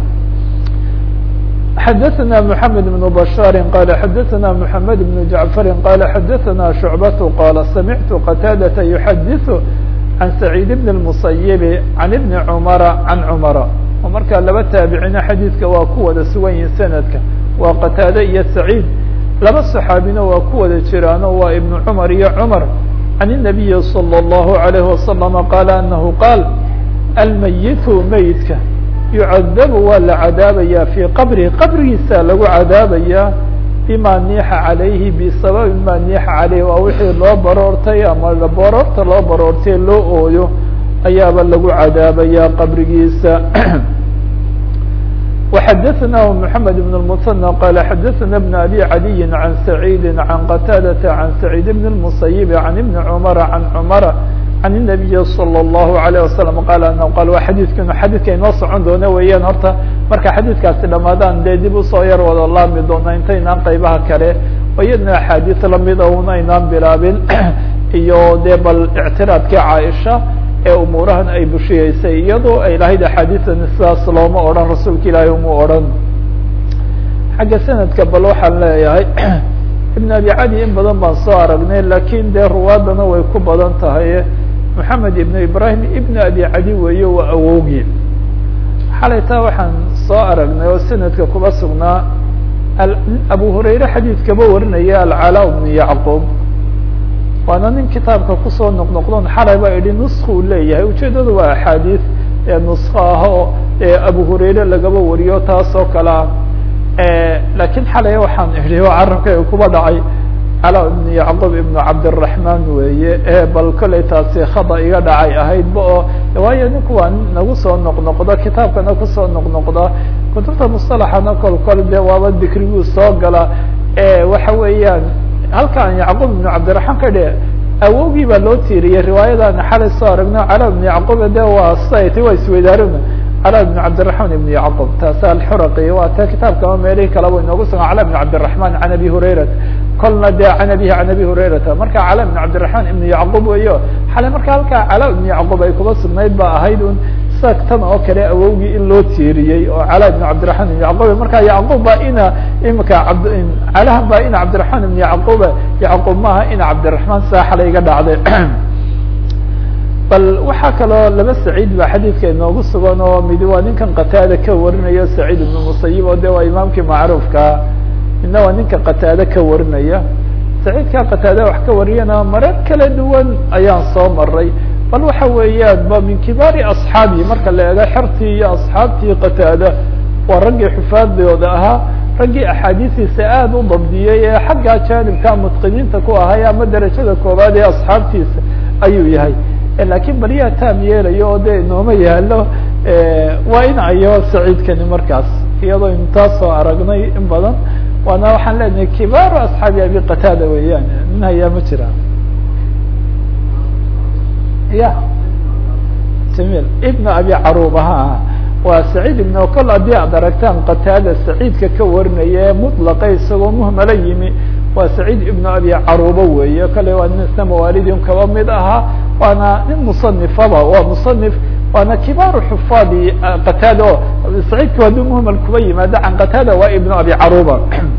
xadaثna mحamed بن بشhاr qال xadaثna mحamed بن جaعفr qال xadaثna شhuعبة qال samعtu qتاadة يحadiث عan سعيid بن المصyب عan بن cمر عan cمر oo markaa laba taabicina xadiidka waa ku wada sugan yihin sanadka waa qataade iyo سacيid laba صxaabina waa ku wada jiraano waa iبن cمر iyo cمر عan النaبiي صلى الله عليه وسلم qال أنه qاal almayit meydka yucadabu waa la cadaabaya fii qabrihi qabrigiisa lagu cadaabaya bima niixa calayhi bisababi ma niixa calayhi waa wixii loo baroortay ama baroorta loo baroortay loo ooyo ayaaba lagu cadaabaya qabrigiisa وxadaثna mحamed بن المثنى qال xadaثna بن أbي عaliي عan سacيidi عan qتاadة عan سacيid بن المصyب عan بن cمر عan cمر عن النaبiي صلى الله عليه وسلم qال anه qal waa xadiidkan xadiidka inoo socon doona weeyaan horta marka xadiidkaasi dhamaadaan dee dib usoo yar wada laami doona intaynaan qaybaha kale oo iyadna axaadiis lamida un aynaan bilaabin iyo dee bal اctiraadkii caaisha ee umuurahan ay bushiyeysay iyadoo ay lahayd axaadiidan sidaas looma odhan rasuulka ilaahay uma odhan xagga sanadka bal waxaan leeyahay iبn abi cali in badan baan soo aragnay lakin dee ruwaadana way ku badan tahay moxamed ibn ibrahim ibn abi cali weeye waa awowgii xalay taa waxaan soo aragnay oo sanadka kuba sugnaa abu hurayre xadiidkaba warinaya alcalaa bnu yacqub waana nin kitaabka kusoo noqnoqdon xalay baa idhi nuska uu leeyahay ujeedadu waa axaadiis ee nusko ah oo abu hurayre lagaba wariyo taas oo kale ah lakin xalay waxaan idhi oo carabka kuba dhacay calaa ibn yacqub ibnu cabdiraحman weeye bal kollay taasi khada iga dhacay ahaydba oo waayo ninku waa nagu soo noqnoqda kitaabkana kusoo noqnoqda kutubta musطalaxana kol kol de waaba dikriguu soo gala waxa weeyaan halkaan yacqub ibnu cabdiraحman ka dhe awowgii baa loo tiiriyey riwaayadana xalay soo aragno calaa ibn yacqub de waa sat waa isweydaarina cala ibn cabdiraحman ibn yacqub taasa alxuraqi waa ta kitaabkama meelihii kaleba inoogu sugan cala ibn cabdiraحman can abi hurayrata kolna de can abihi can abi hurayrata marka cala ibn cabdiraحman ibn yacqub weyo xalay marka halkaa cala ibn yacqub ay kuba sugnayd ba ahayd un sida tan oo kale awowgii in loo tiiriyey oo cala ibn cabdiraحman ibn yacqub marka yacqub baa ina imika ab calahan baa ina cabdiraحman ibn yacquba yacqub maaha ina cabdiraحman saa xalay iga dhacday bal waxaa kaloo laba saciid ba xadiidka inoogu sugan oo midi waa ninkan qataada ka warinayo saciid ibnu musayib oo de waa imaamkii macruufkaa midna waa ninka qataade ka warinaya saciidkaa qataade wax ka wariyana marar kala duwan ayaan soo maray bal waxa weeyaan ba min kibaari asxaabi marka la eego xertii iyo asxaabtii qataada waa raggii xufaadooda ahaa raggii axaadiistiisa aada u dabdiyey ee xagga jaanibka mutqiniinta ku ahay ama derajada koowaad ee asxaabtiisa ayuu yahay lakin baliyaa taam yeelayo oo de inooma yaalo waa in ayo saciidkani markaas iyadoo intaas soo aragnay in badan waana waxaan leenahay kibaaru asxaabi abi qataada weeyaan nin hayaa ma jira ya jamil ibn abi caruba ha waa saciid ibn kol haddii aad aragtaan qataada saciidka ka warinaya ee mutlaqa isagoo muhmala yimi waa saciid ibn abi caruba weeye kale waa nin isna mawaalidin kaba mid ahaa waana nin musanifaba waa musanif waana kibaaru xufaadi qataada o saciidku hadduu muhmal kuba yimaado can qataada waa ibn abi caruba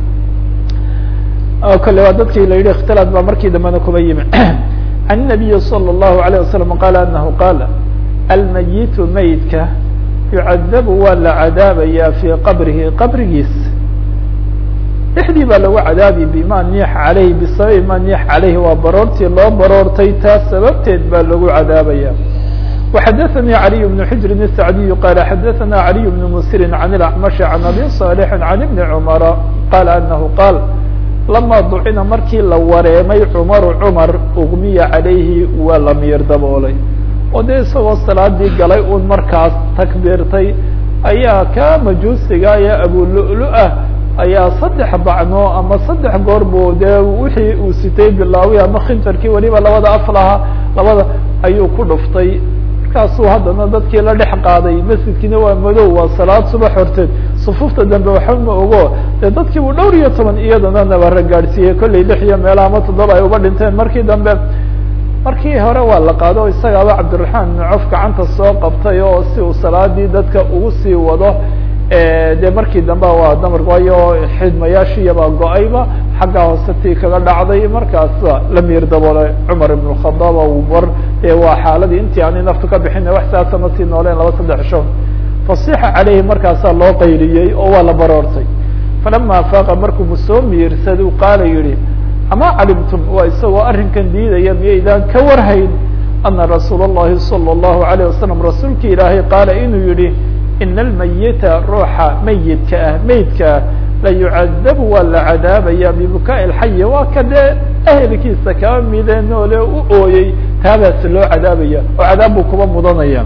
kale waa dadkii la yihi ikhtilaaf baa markii dambena kuba yimi can الnabiyi salى الlahu عalيه wasalam qala anahu qaala almayitu meydka yucadabu waa la cadaabaya fii qabrihi qabrigiis dhexdii baa lagu cadaabi bima niix caleyhi bisababi ma niix caleyhi waa baroortii loo baroortay taas sababteed baa lagu cadaabaya وxadaثnي عaliي بن xujrin الsacdiy qala xadaثna عaliي بن msiri عan اlأcmaشh عan abi صاlح عan iبni cmara qala anahu qaal lama ducina markii la wareemay cmaru cmar ugmiya calayhi waa la miir daboolay oo dee isagoo salaadii galay un markaas takbiirtay ayaa ka majuusiga ee abululu-ah ayaa saddex bacno ama saddex goor bu dee wixii uu sitay bilaaway ama khinjarkii weliba labada af lahaa labada ayuu ku dhuftay markaasuu haddana dadkii la dhex qaaday masjidkiina waa madow waa salaad subax horteed sufuufta dambe waxa ma ogo dee dadkii buu dhowr iyo toban iyadana nabara gaadhsiiyey kollay lix iyo meelaha ama toddoba ay uba dhinteen markii dambe markii hore waa la qaado isagaaba cabdiraxmaan ibnu cof gacanta soo qabtay oo si uu salaadii dadka ugu sii wado de markii dambe waa damar waayo xidmayaashiiyabaa go-ayba xagga hoose tii kaga dhacday markaas la miir daboolay cumar ibn khadaab war waa xaaladii intii aanay naftu ka bixin wax saasa ma sii nooleen laba saddex shon fasixa caleyhi markaasaa loo qayliyey oo waa la baroortay falama afaaqa markuu soo miirsadu qaala yihi ama calimtum waa isagoo arrinkan diidaya miyaydaan ka warhayn ana rasuul الlahi salى الlahu عalيه wasalam rasuulki ilaahay qaala inuu yihi ina almayita ruuxa meyidka ah meydka ah la yucadabu waa la cadaabaya bibukaai اlxayi waa ka dee ehelkiisa kaa mide noole u ooyey taabaas loo cadaabaya oo cadaab buu kuba mudanaya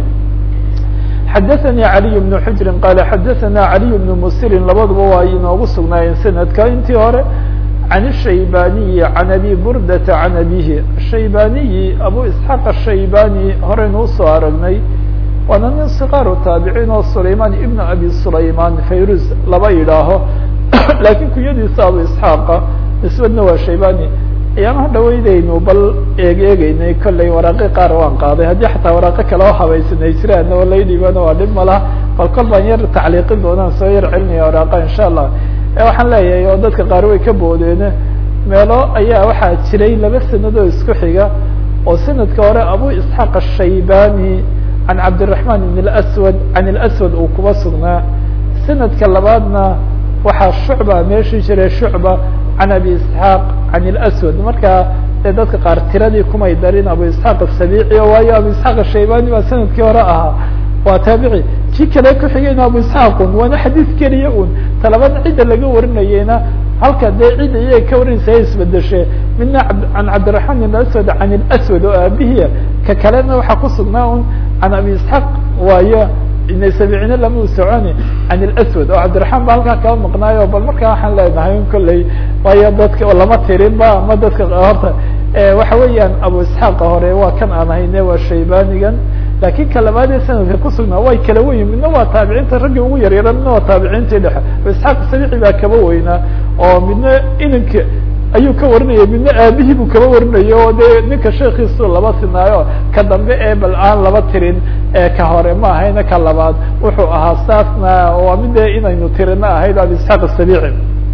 xadaثnي عaliي بن xujri qaala xadaثna عaliي بن musirin labaduba waa inoogu sugnaayeen sanadka intii hore عن الشhaybaniyi عan abi burdata عan abihi shaybaniyi abu isxaaq الshaybani horeynu usoo aragnay waana nin sikaaru taabiciin oo sulayman ibn abi sulayman fayruz laba yidhaaho lakiin kunyadiisa abu isxaaqa nisbadna waa shaybani ayaamaha dhaweydaynu bal eeg eegeynay kollay waraaqi qaar waan qaaday haddii xataa waraaqo kale oo habaysanay jiraan oo laydhibana waa dhib malaha bal kol baan yar tacliiqin doonaan soo yar celinaya waraaqa insha allah waxaan leeyahay oo dadka qaar way ka boodeene meelo ayaa waxaa jiray laba sanadoo isku xiga oo sanadka hore abu isxaaq ashaybani can cabdiraحman ibn اaswad can اlaswad uu kuba sugnaa sanadka labaadna waxaa shucba meeshii jiray shucba can abi isxaaq can اlaswad marka dee dadka qaar tiradii kumay darin abu isxaaq asabici o waayo abu isxaaq ashaybani baa sanadkii hore ahaa waa taabici kii kale kuxigayna abu isxaaqun waana xadiis keliya un talabada cidda laga warinayena halka dee cidda iyaga ka warinaysa ay isbedeshe midna can cabdiraحman ibn aswad can اlaswad oo aabihiya ka kalena waxaa ku sugnaa un can abi isxaaq waayo sabicina lama u soconi can اlaswad oo cabdiraحman ba halkaa kaba maqnaayo bal markaa waxaan leenahay un kolley waayo dadka lama tirin ba ama dadka horta waxa weeyaan abu isxaaqa hore waa kan aan hayne waa shaybanigan lakin ka labaadee sanadka kusugnaa way kala weyn midna waa taabiciinta raggii ugu yaryara midna waa taabiciintii dhexe abu isxaaq sabici baa kaba weynaa oo midna inanka ayuu ka warinaya midna aabihii buu kaba warinaya oo dee ninka sheekiisu laba sinaayo ka dambe ee bal aan laba tirin ka hore ma ahayna ka labaad wuxuu ahaa saasna waa mid inaynu tirina ahayd abu isxaaq asabici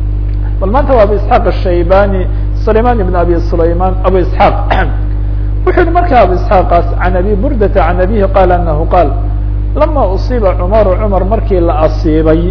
bal maanta waa abu isxaaq ashaybani sulayman ibn abi sulayman abu isxaaq wuxuu yihi marka abu isxaaqaas can abi burdata can abihi qaal anahu qaal lama usiiba cumaru cumar markii la asiibay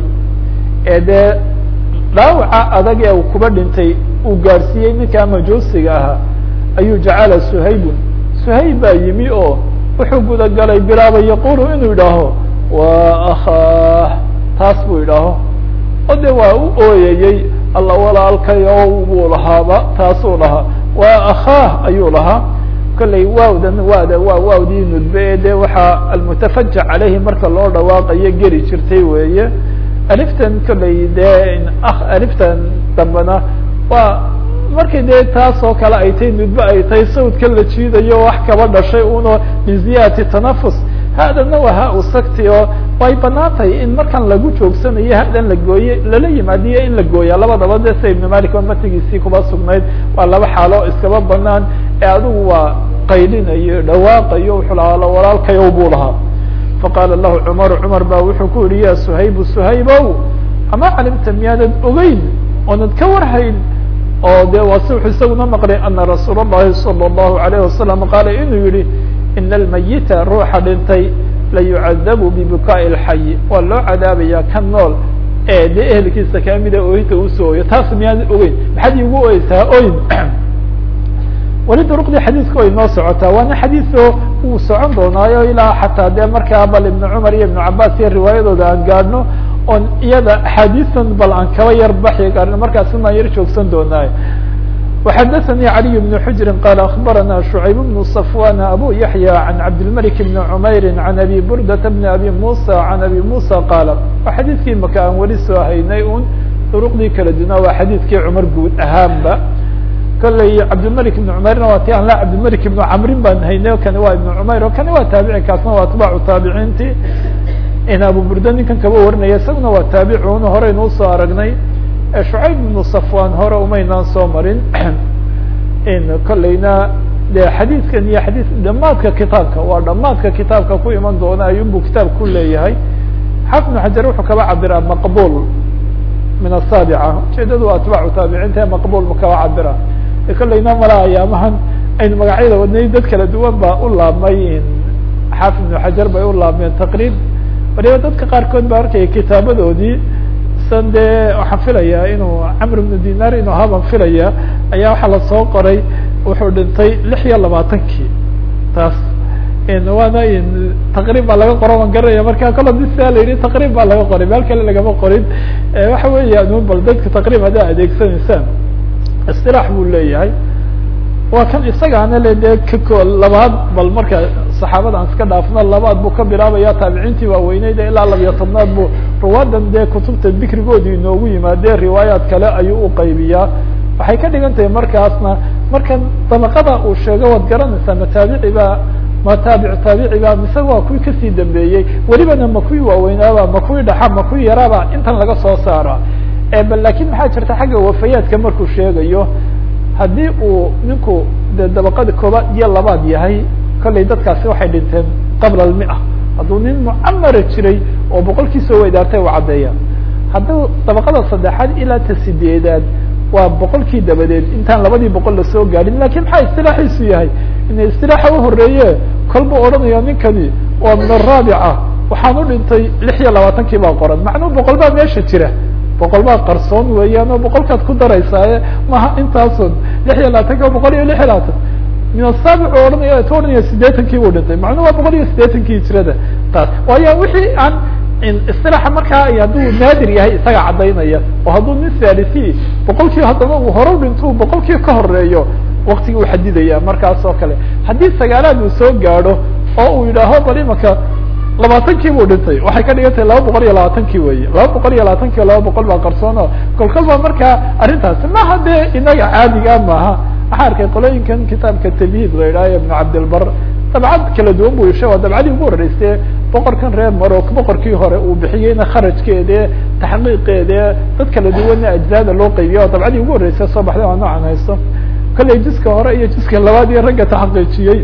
ee dee dhaawaca adag ee uu kuba dhintay uu gaadhsiiyey ninkaa majuusiga ahaa ayuu jacala suhaybun suhayb baa yimi oo wuxuu gudagalay bilaaba yaqulu inuu yidhaaho wa akhaah taas buu yidhaaho o de waa u ooyayey alla walaalkayo buu lahaaba taasuu lahaa wa akhaah ayuu lahaa kollay waawdan waada waa waawdii nudbe ee de waxaa almutafajac caleyhi marka loo dhawaaqayo geli jirtay weeye aliftan kollay dee aliftan dambena waa markay dee taas oo kale ay tahay nudbe ay tahay sawdka la jiidayo wax kaba dhashay uno biziyati tanafus haadana waa ha u sagti oo way banaan tahay in markan lagu joogsanayo hadan la gooye lala yimaadiyo in la gooya labadaba de sida ibn malik oo matigiisii kuba sugnayd waa laba xaalo iskaba banaan ee adigu waa qaylinayo dhawaaqayo wuxuu lahaa walaalkayow buu lahaa faqaala lahu cumaru cumar ba wuxuu ku yihi ya suhaybu suhaybow ama calimta miyaanad ogeyn oonad ka warhayn oo de waa si wuxuu isaguna maqlay ana rasuul الlahi salى الlahu عalayه wasalam qaala inuu yihi ina almayita ruuxa dhintay layucadabu bibukaai اlxayi waa loo cadaabaya kan nool ee dee ehelkiisa kamida ooyinta usoo ooyo taas miyaanad ogeyn maxaad iigu oysaa oyn weli duruqdii xadiiska way noo socotaa waana xadiiso wuu socon doonaayo ilaa xataa dee markaa bal ibnu cumar iyo ibnu cabaas iyo riwaayadooda aan gaadhno oon iyada axaadiistan bal aan kaba yar baxi gaarno markaasi maan yar joogsan doonaayo وxadثnي علي بن حجر قال أخبرنا شعيب بن صفوان أbو يحيى عن عبدالملك بن عمyر عن أبي بردة بن أبي موسى عن أبي موسى قال xadيثkii maka aan weli soo haynay un طرqdii kala duna waa xadيثkii cmar guud ahaanba kolley cabdilmلك بن cmerna waa ti an la cabdilmلك بن cmrin baan haynay kani waa iبن cmayr o kani waa taabici kaasna waa atباcu taabiciinti in abu burda ninkan kaba warinaya isaguna waa taabicun horeynu usoo aragnay shucayb ibnu safwan hore umaynaan soo marin in kolleyna de xadiidkan iyo xadiid dhamaadka kitaabka waa dhamaadka kitaabka ku iman doona ayunbu kitaab ku leeyahay xaafid ibnu xajar wuxuu kaba cabiraa maqbul min asaabica ujeedadu atbaacu taabiciinta maqbul ma kaba cabira kolleyna mala ayaamahan aynu magacyada wadnay dad kala duwan baa u laabmay xaafid ibnu xajar bay u laabmeen taqriib waliba dadka qaarkood baa arkaya kitaabadoodii san dee waxaan filayaa inuu camr ibnu dinar inuu haban filaya ayaa waxaa lasoo qoray wuxuu dhintay lix iyo labaatankii taas waana taqriib baa laga qoro waan garanaya marka kol hadii sidaa la yihi taqriib baa laga qoray meel kale lagama qorin waxa weeyaan un bal dadka taqriib haddaa adeegsanaysaan istilaax buu leeyahay waa kan isagaana le dee kako labaad bal marka saxaabada aan iska dhaafno labaad buu ka bilaabaya taabiciintii waaweyneyd ilaa labiyo tobnaad bu ruwaadan dee kutubta dikrigoodii inoogu yimaadee riwaayaat kale ayuu uqaybiyaa waxay ka dhigan tahay markaasna markan dabaqada uu sheego waad garanaysaa mataabici baa ma taabic taabici ba mise waa kuwii kasii dambeeyey welibana ma kuwii waaweynaaba ma kuwii dhaxa ma kuwii yaraaba intan laga soo saara bal lakin maxaa jirta xagga wafayaadka markuu sheegayo haddii uu ninku de dabaqada koobaad iyo labaad yahay kollay dadkaasi waxay dhinteen qabla almia hadduu nin mucamara jiray oo boqolkii soo weydaartay u caddeeya hadduu dabaqada saddexaad ilaa ta sideedaad waa boqolkii dabadeed intaan labadii boqol lasoo gaadhin lakin maxaa istilaaxiisu yahay ina istilaaxa uhoreeye kolbuu odhanaya ninkani waa min araabica waxaan u dhintay lix iyo labaatankii baa qoran macnuu boqol baa meesha jira boqol baa qarsoon weeyaan oo boqolkaad ku daraysaaye maha intaasun lix iyo labaatanki boqol iyo lix iyo labaatan min asaabic u ohanaya tu ohanaya sideetankii buu dhintay macnuu waa boqol iyo sideetankii hijrada taas waayo wixii aan isilaaxa markaa hadduu naadir yahay isaga caddaynaya oo hadduu nin salisi boqolkii haddana uu hore dhinto boqolkii ka horeeyo waktigii u xadidaya markaas oo kale haddii sagaalaad uu soo gaadho oo uu yidhaaho bal imaka labaatankii buu dhintay waxay ka dhigan tahay laba boqol iyo labaatankii weye laba boqol iyo labaatanki o laba boqol baa qarsoono kolkol ba markaa arrintaasi maha dee inaga caadiga maaha waxaa arkay qolooyinkan kitaabka tamhiid la yidhahyo ibnu cabdilbar dabcad kala duwan bu isha waa dabcadii ugu horeyste boqorkan reer marok boqorkii hore uu bixiyeyna kharajkeede taxqiiqeede dad kala duwanna ajzaada loo qaybiya oo dabcadii ugu horeysa soo baxday waa noocan haysto kollay jiska hore iyo jiska labaad iyo ragga taxqiijiyey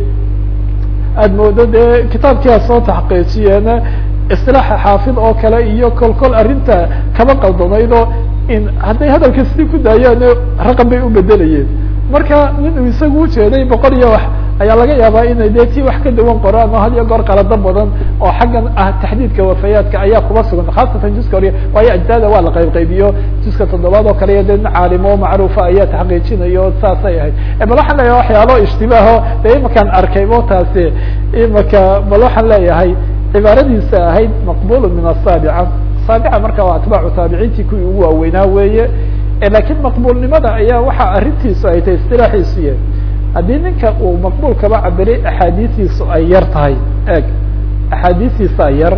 aada moodo dee kitaabkiia soo taxqiijiyeena isilaaxa xaafid oo kale iyo kol kol arrinta kaba qaldamayd oo in hadday hadalka sidii ku daayaan raqam bay u bedelayeen marka nin uu isagu ujeeday boqol iyo wax ayaa laga yaabaa inay dee tii wax ka dawan qoraan oo had iyo goor qalado badan oo xaggan ah taxdiidka wafayaadka ayaa kuba sugan khaasatan juska hore waayo ajzaada waa la qayb qaybiyo juska toddobaad oo kale iyo dee nin caalimo macruufa ayaa taxqiijinayo saasay ahayd bal waxaan leeyahay waxyaalo ishtibaaho dee imakaan arkay mo taasi imaka bal waxaan leeyahay cibaaradiisa ahayd maqbul min asaabica saabica marka waa atbaacu taabiciintii kuwii ugu waaweynaa weeye lakin maqbulnimada ayaa waxa arrintiisu ay tahay istilaaxiisu yahay haddii ninka uu maqbul kaba cabiray axaadiistiisu ay yar tahay eg axaadiistiisa yar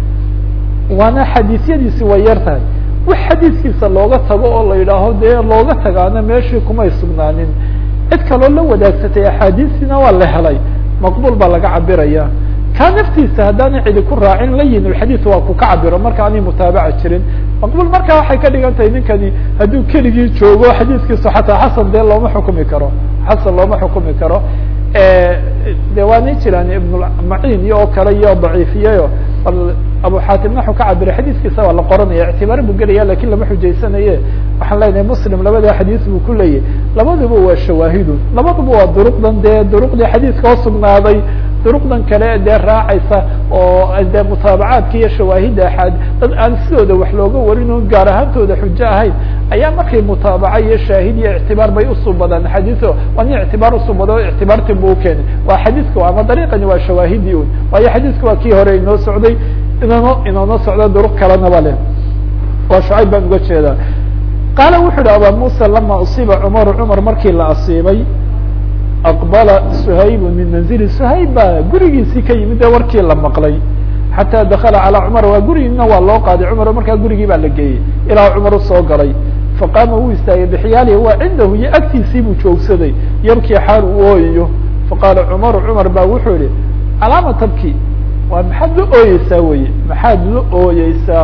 waana xadiisyadiisi way yar tahay wax xadiiskiisa looga tago oo la yidhaaho dee looga tagaana meeshii kumay sugnaanin cid kaloo la wadaagsatay axaadiistiina waa la helay maqbul baa laga cabiraya ka naftiisa haddaana cidi ku raacin layin xadiis waa ku ka cabiro marka aanay mutaabaca jirin maqbul marka waxay ka dhigan tahay ninkani hadduu keligii joogo xadiiskiisu xataa xasan dee looma xukumi karo xasan looma xukumi karo de waa nin jiraan ibnulmacin iyo oo kale iyo daciifiyeyo abu xaatimna waxuu ka cabiray xadiiskiisa waa la qoranaya ictibaar buu gelaya lakin lama xujaysanaye waxaan leenahay muslim labada xadiis buu ku leeyahy labaduba waa shawaahidun labaduba waa duruqdan dee duruqdii xadiiska oo sugnaaday duruqdan kale dee raacaysa oo dee mutaabacaadka iyo shawaahidda axaad dad aan sidooda wax looga warin o gaar ahaantooda xujo ahayn ayaa markay mutaabaca iyo shaahid iyo ictibaar bay usubadaan xadiiso waa nin ictibaar usubado ictibaartin bu ukeenay waa xadiiska ama dariiqani waa shawaahidii un waayo xadiiska waa kii hore inoo socday inoono inoona socdo duruq kalenaba leh waa shucayb baan uga jeedaa qaala wuxu uhi aba musa lama usiiba cumaru cumar markii la asiibay aqbala suhayb min manzili suhayb baa gurigiisii ka yimid ee warkii la maqlay xataa dakala calaa cumar waa gurigiina waa loo qaaday cumar markaa gurigii baa la geeyey ilaa cumar usoo galay faqaama wuu istaagay bxiyaalihi waa cindahu iyo agtiisii buu joogsaday yabkii xaal uu ooyayo faqaala cumaru cumar baa wuxuu yihi calaama tabki waa maxaad la ooyeysaa weye maxaad la ooyeysaa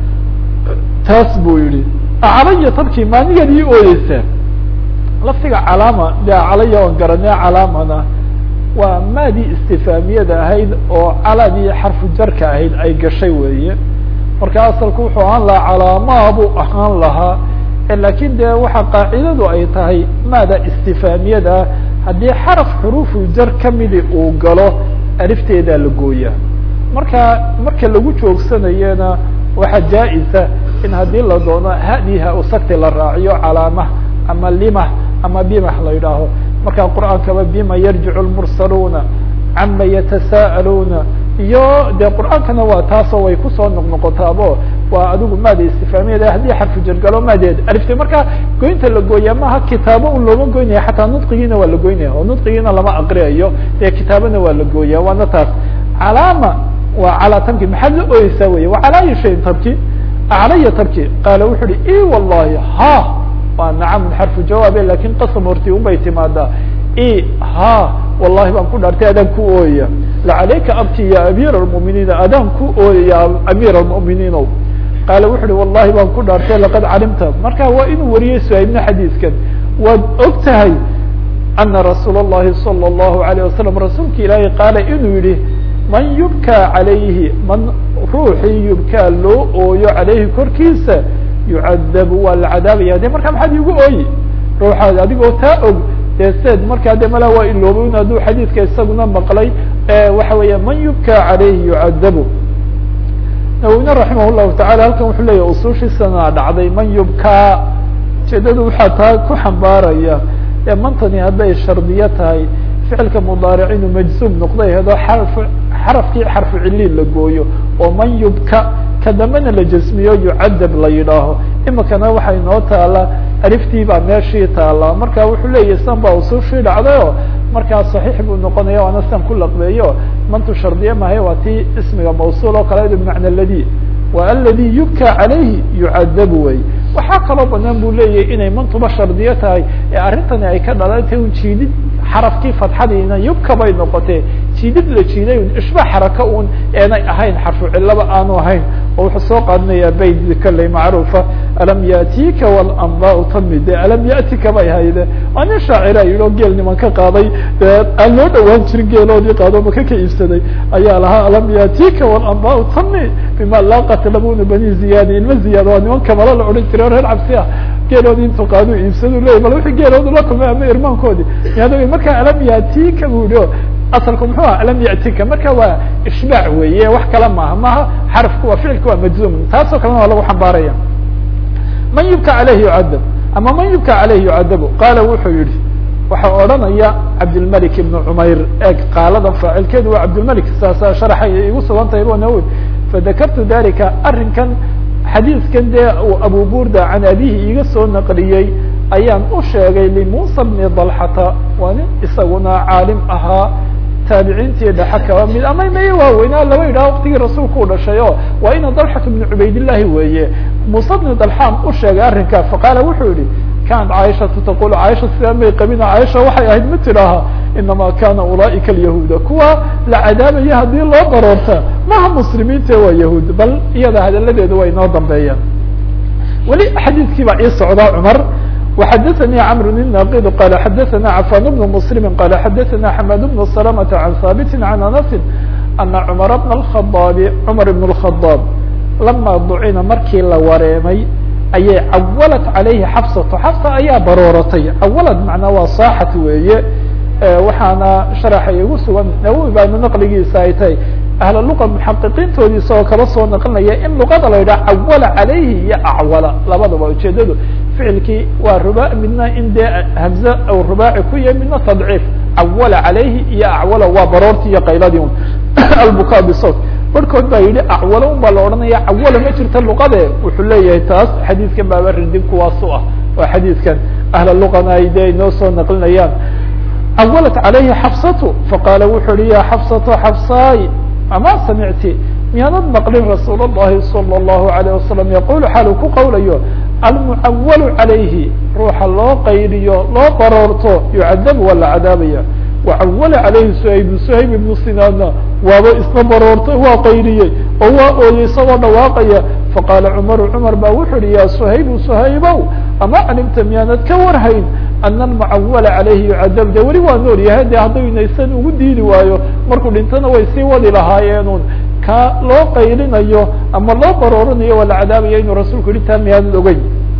taas buu yihi acalaya tabkii maanigaad ii ooyeysaa laftiga calaama de calaya oon garanay calaamana waa maadii istifaamiyada ahayd oo caladii xarfu jarka ahayd ay gashay weeye marka asalku wuxuu ahaan lahaa calaamaa buu ahaan lahaa lakin de waxa qaacidadu ay tahay maada istifaamiyada ah haddii xaraf xuruufu jar kamidi uu galo alifteedaa la gooyaa marka marka lagu joogsanayena waxaa jaa-isa in haddii la doono hadi ha usagti la raaciyo calaamah ama limah ama bimah la yidhaaho marka qur'aankaba bima yarjicu lmursaluuna cama yatasa'aluuna iyo de qur'aankana waa taasoo way kusoo noqnoqotaabo waa adigu maada istifaamiyada haddii xarfu jargalo maadeed alifte marka goynta la gooyaa maha kitaabo un looma goynaya xataa nudqigiina waa la goynaya oo nudqigiina lama aqriyayo dee kitaabana waa la gooya waana taas calaama waa calaa tabki maxaad la ooyeysaa wey wa calaa ayi shayin tabki aclaya tabki qaala wuxu uhi i wallahi ha waa nacamun xarfu jawaabe lakin qasam horti unbay timaadaa i ha wallahi baan ku dhaartay adaan ku ooyaya lacalayka abki ya amiir almu'miniina adaan ku ooyaya amiir almu'miniinow qaala wuxu uhi wallahi baan ku dhaartay laqad calimta marka waa inuu wariyey suhaybna xadiiskan waad og tahay ana rasuul اllahi salى اllahu alayه wasalam rasuulka ilaahay qaala inuu yihi man yubkaa calayhi man ruuxii yubkaa loo ooyo calayhi korkiisa yucadabu waa la cadaabaya de marka maxaad igu ooyi ruuxaad adigoo taa og dee seed markaa de mala waa ilooba in hadduu xadiidka isaguna maqlay waxa weeya man yubkaa calayhi yucadabu nawowine raximah llahu tacala halkan wuxuu leeyahy usuushiisana dhacday man yubkaa ujeedada waxaa taa ku xambaaraya ee mantani hadday shardiyo tahay ficilka mudaaric inuu majzuum noqday hadoo xarf xarafkii xarfu ciliil la gooyo oo man yubka ka dambena la jasmiyo yucadab la yidhaaho imikana waxaa inoo taala aliftii baa meeshii taala marka wuxuu leeyahy san baa usuushii dhacdayo markaa صaxiix buu noqonaya waana san ku laqbeeyo mantu shardiye mahay waa tii ismiga mawsuul oo kale bimacna ladi wa aladi yubka calayhi yucadabu wey waxaa kaloo banaan bu leeyahay inay mantuba shardiyo tahay ee arrintani ay ka dhalantay un jiidid xarafkii fatxadiina yubka bay noqotee jiidid la jiiday un ishba xaraka un eenay ahayn xarfu cilaba aanu ahayn oo wuxuu soo qaadanayaa bayd kolley macruufa alam yatika walanbau tamide alam yatika bay hayde waa nin shaacira yidhi oo geel niman ka qaaday dee aan loo dhawaan jirin geeloodii qaado maka ka iibsaday ayaa lahaa alam yatika walanbau tami bima laaqat labuna bani ziyadi ilma ziyaad waa niman kamalo la odhan jiray o reer cabsi ah geeloodii intuu qaadu iibsadu leeyay bal wixii geeloodu la kulmay ama irmaankoodii yaad marka alam yatika bu yihi asalku muxuu ah alam yatika marka waa ishbaac weeye wax kale maaha maha xarafku waa ficilka waa majzuum taasoo kalena waa lagu xambaaraya man yubka caleyhi yucadab ama man yubka caleyhi yucadabu qaala wuxuu yihi waxaa odhanaya cabdilmalik ibn cumayr eeg qaaladan faacilkeedu waa cabdilmalik saasa sharaxay igu sugan tahay bo nawowi fadakartu dalika arrinkan xadiiskan dee uu abu burda can abihi iga soo naqliyey ayaan u sheegay limusa bni dalxata waa nin isaguna caalim ahaa taabiciintii dhexe kaba mid ama maye waaweynaa laba yidhaha waktigii rasuulku u dhashay o waa ina dalxatu bni cubaydillahi weeye muuse bni dalxaan u sheegay arrinkaa faqaala wuxuu yihi kanat caaishatu taqul caaisha sidaa may qabina caaisha waxay ahayd ma tidhaaha inama kana ulaaika alyahuuda kuwa la cadaabaya haddii loo baroorta maha muslimiinta waa yahuud bal iyada hadaladeedu way inoo dambeeyaan weli xadiiskii baa ii socdaa cumar وxdثnي cمر الناqd qال xdثna عفان بن مسلم qال xdثna حماد بن سلمة عن ثابت عن أنس أن cمر بن الخطاب cمر بن الخطاب لما dcina markii la wareemay ayay cawلت عaليهi xفصة xفصة ayaa barooratay cawlad mعnaa waa saaxat weeye waxaana شhaرxa igu sugan nawowi baana naqligiisa ay tahay ahl luqa muxaqiqiintoodii isagoo kala soo naqlinaya in luqada la yidhaha cawala calayhi iyo acwala labadaba ujeedadu ficilkii waa ruba midna in dee hamze u rubaaci ku yahay midna tadciif cawala calayhi iyo acwala waa baroortii iyo qayladii un albuka bisawt barhkood baa yidhi acwalo un baa la odhanaya cawala ma jirta luqade wuxuu leeyahay taas xadiidkan baaba rindin kuwaasu ah waa xadiidkan ahla luqana ay dee inoo soo naqlinayaan cawalat calayhi xafsatu faqaala wuxuu yihi ya xafsato xafsaay ama samicti miyaanad maqlin rasuul الlahi salى الlahu عalيه wasalam yaqul xaal uu ku qawlayo almucawalu calayhi ruuxa loo qaydiyo loo baroorto yucadabu waa la cadaabaya wacawala calayhi suhayb suhayb ibnu sinaanna waaba isna baroortay waa qayriyey oo waa ooyey isagoo dhawaaqaya faqaala cumaru cumar baa wuxu uhi ya suhaybu suhaybow ama calimta miyaanad ka warhayn ana almucawala calayhi yucadab de weli waa nool yahay de haddayunaysan ugu diidi waayo markuu dhintana way sii wadi lahaayeenun ka loo qaylinayo ama loo baroorinayo waa la cadaabaya inuu rasuulku yihi taa miyaanad ogeyn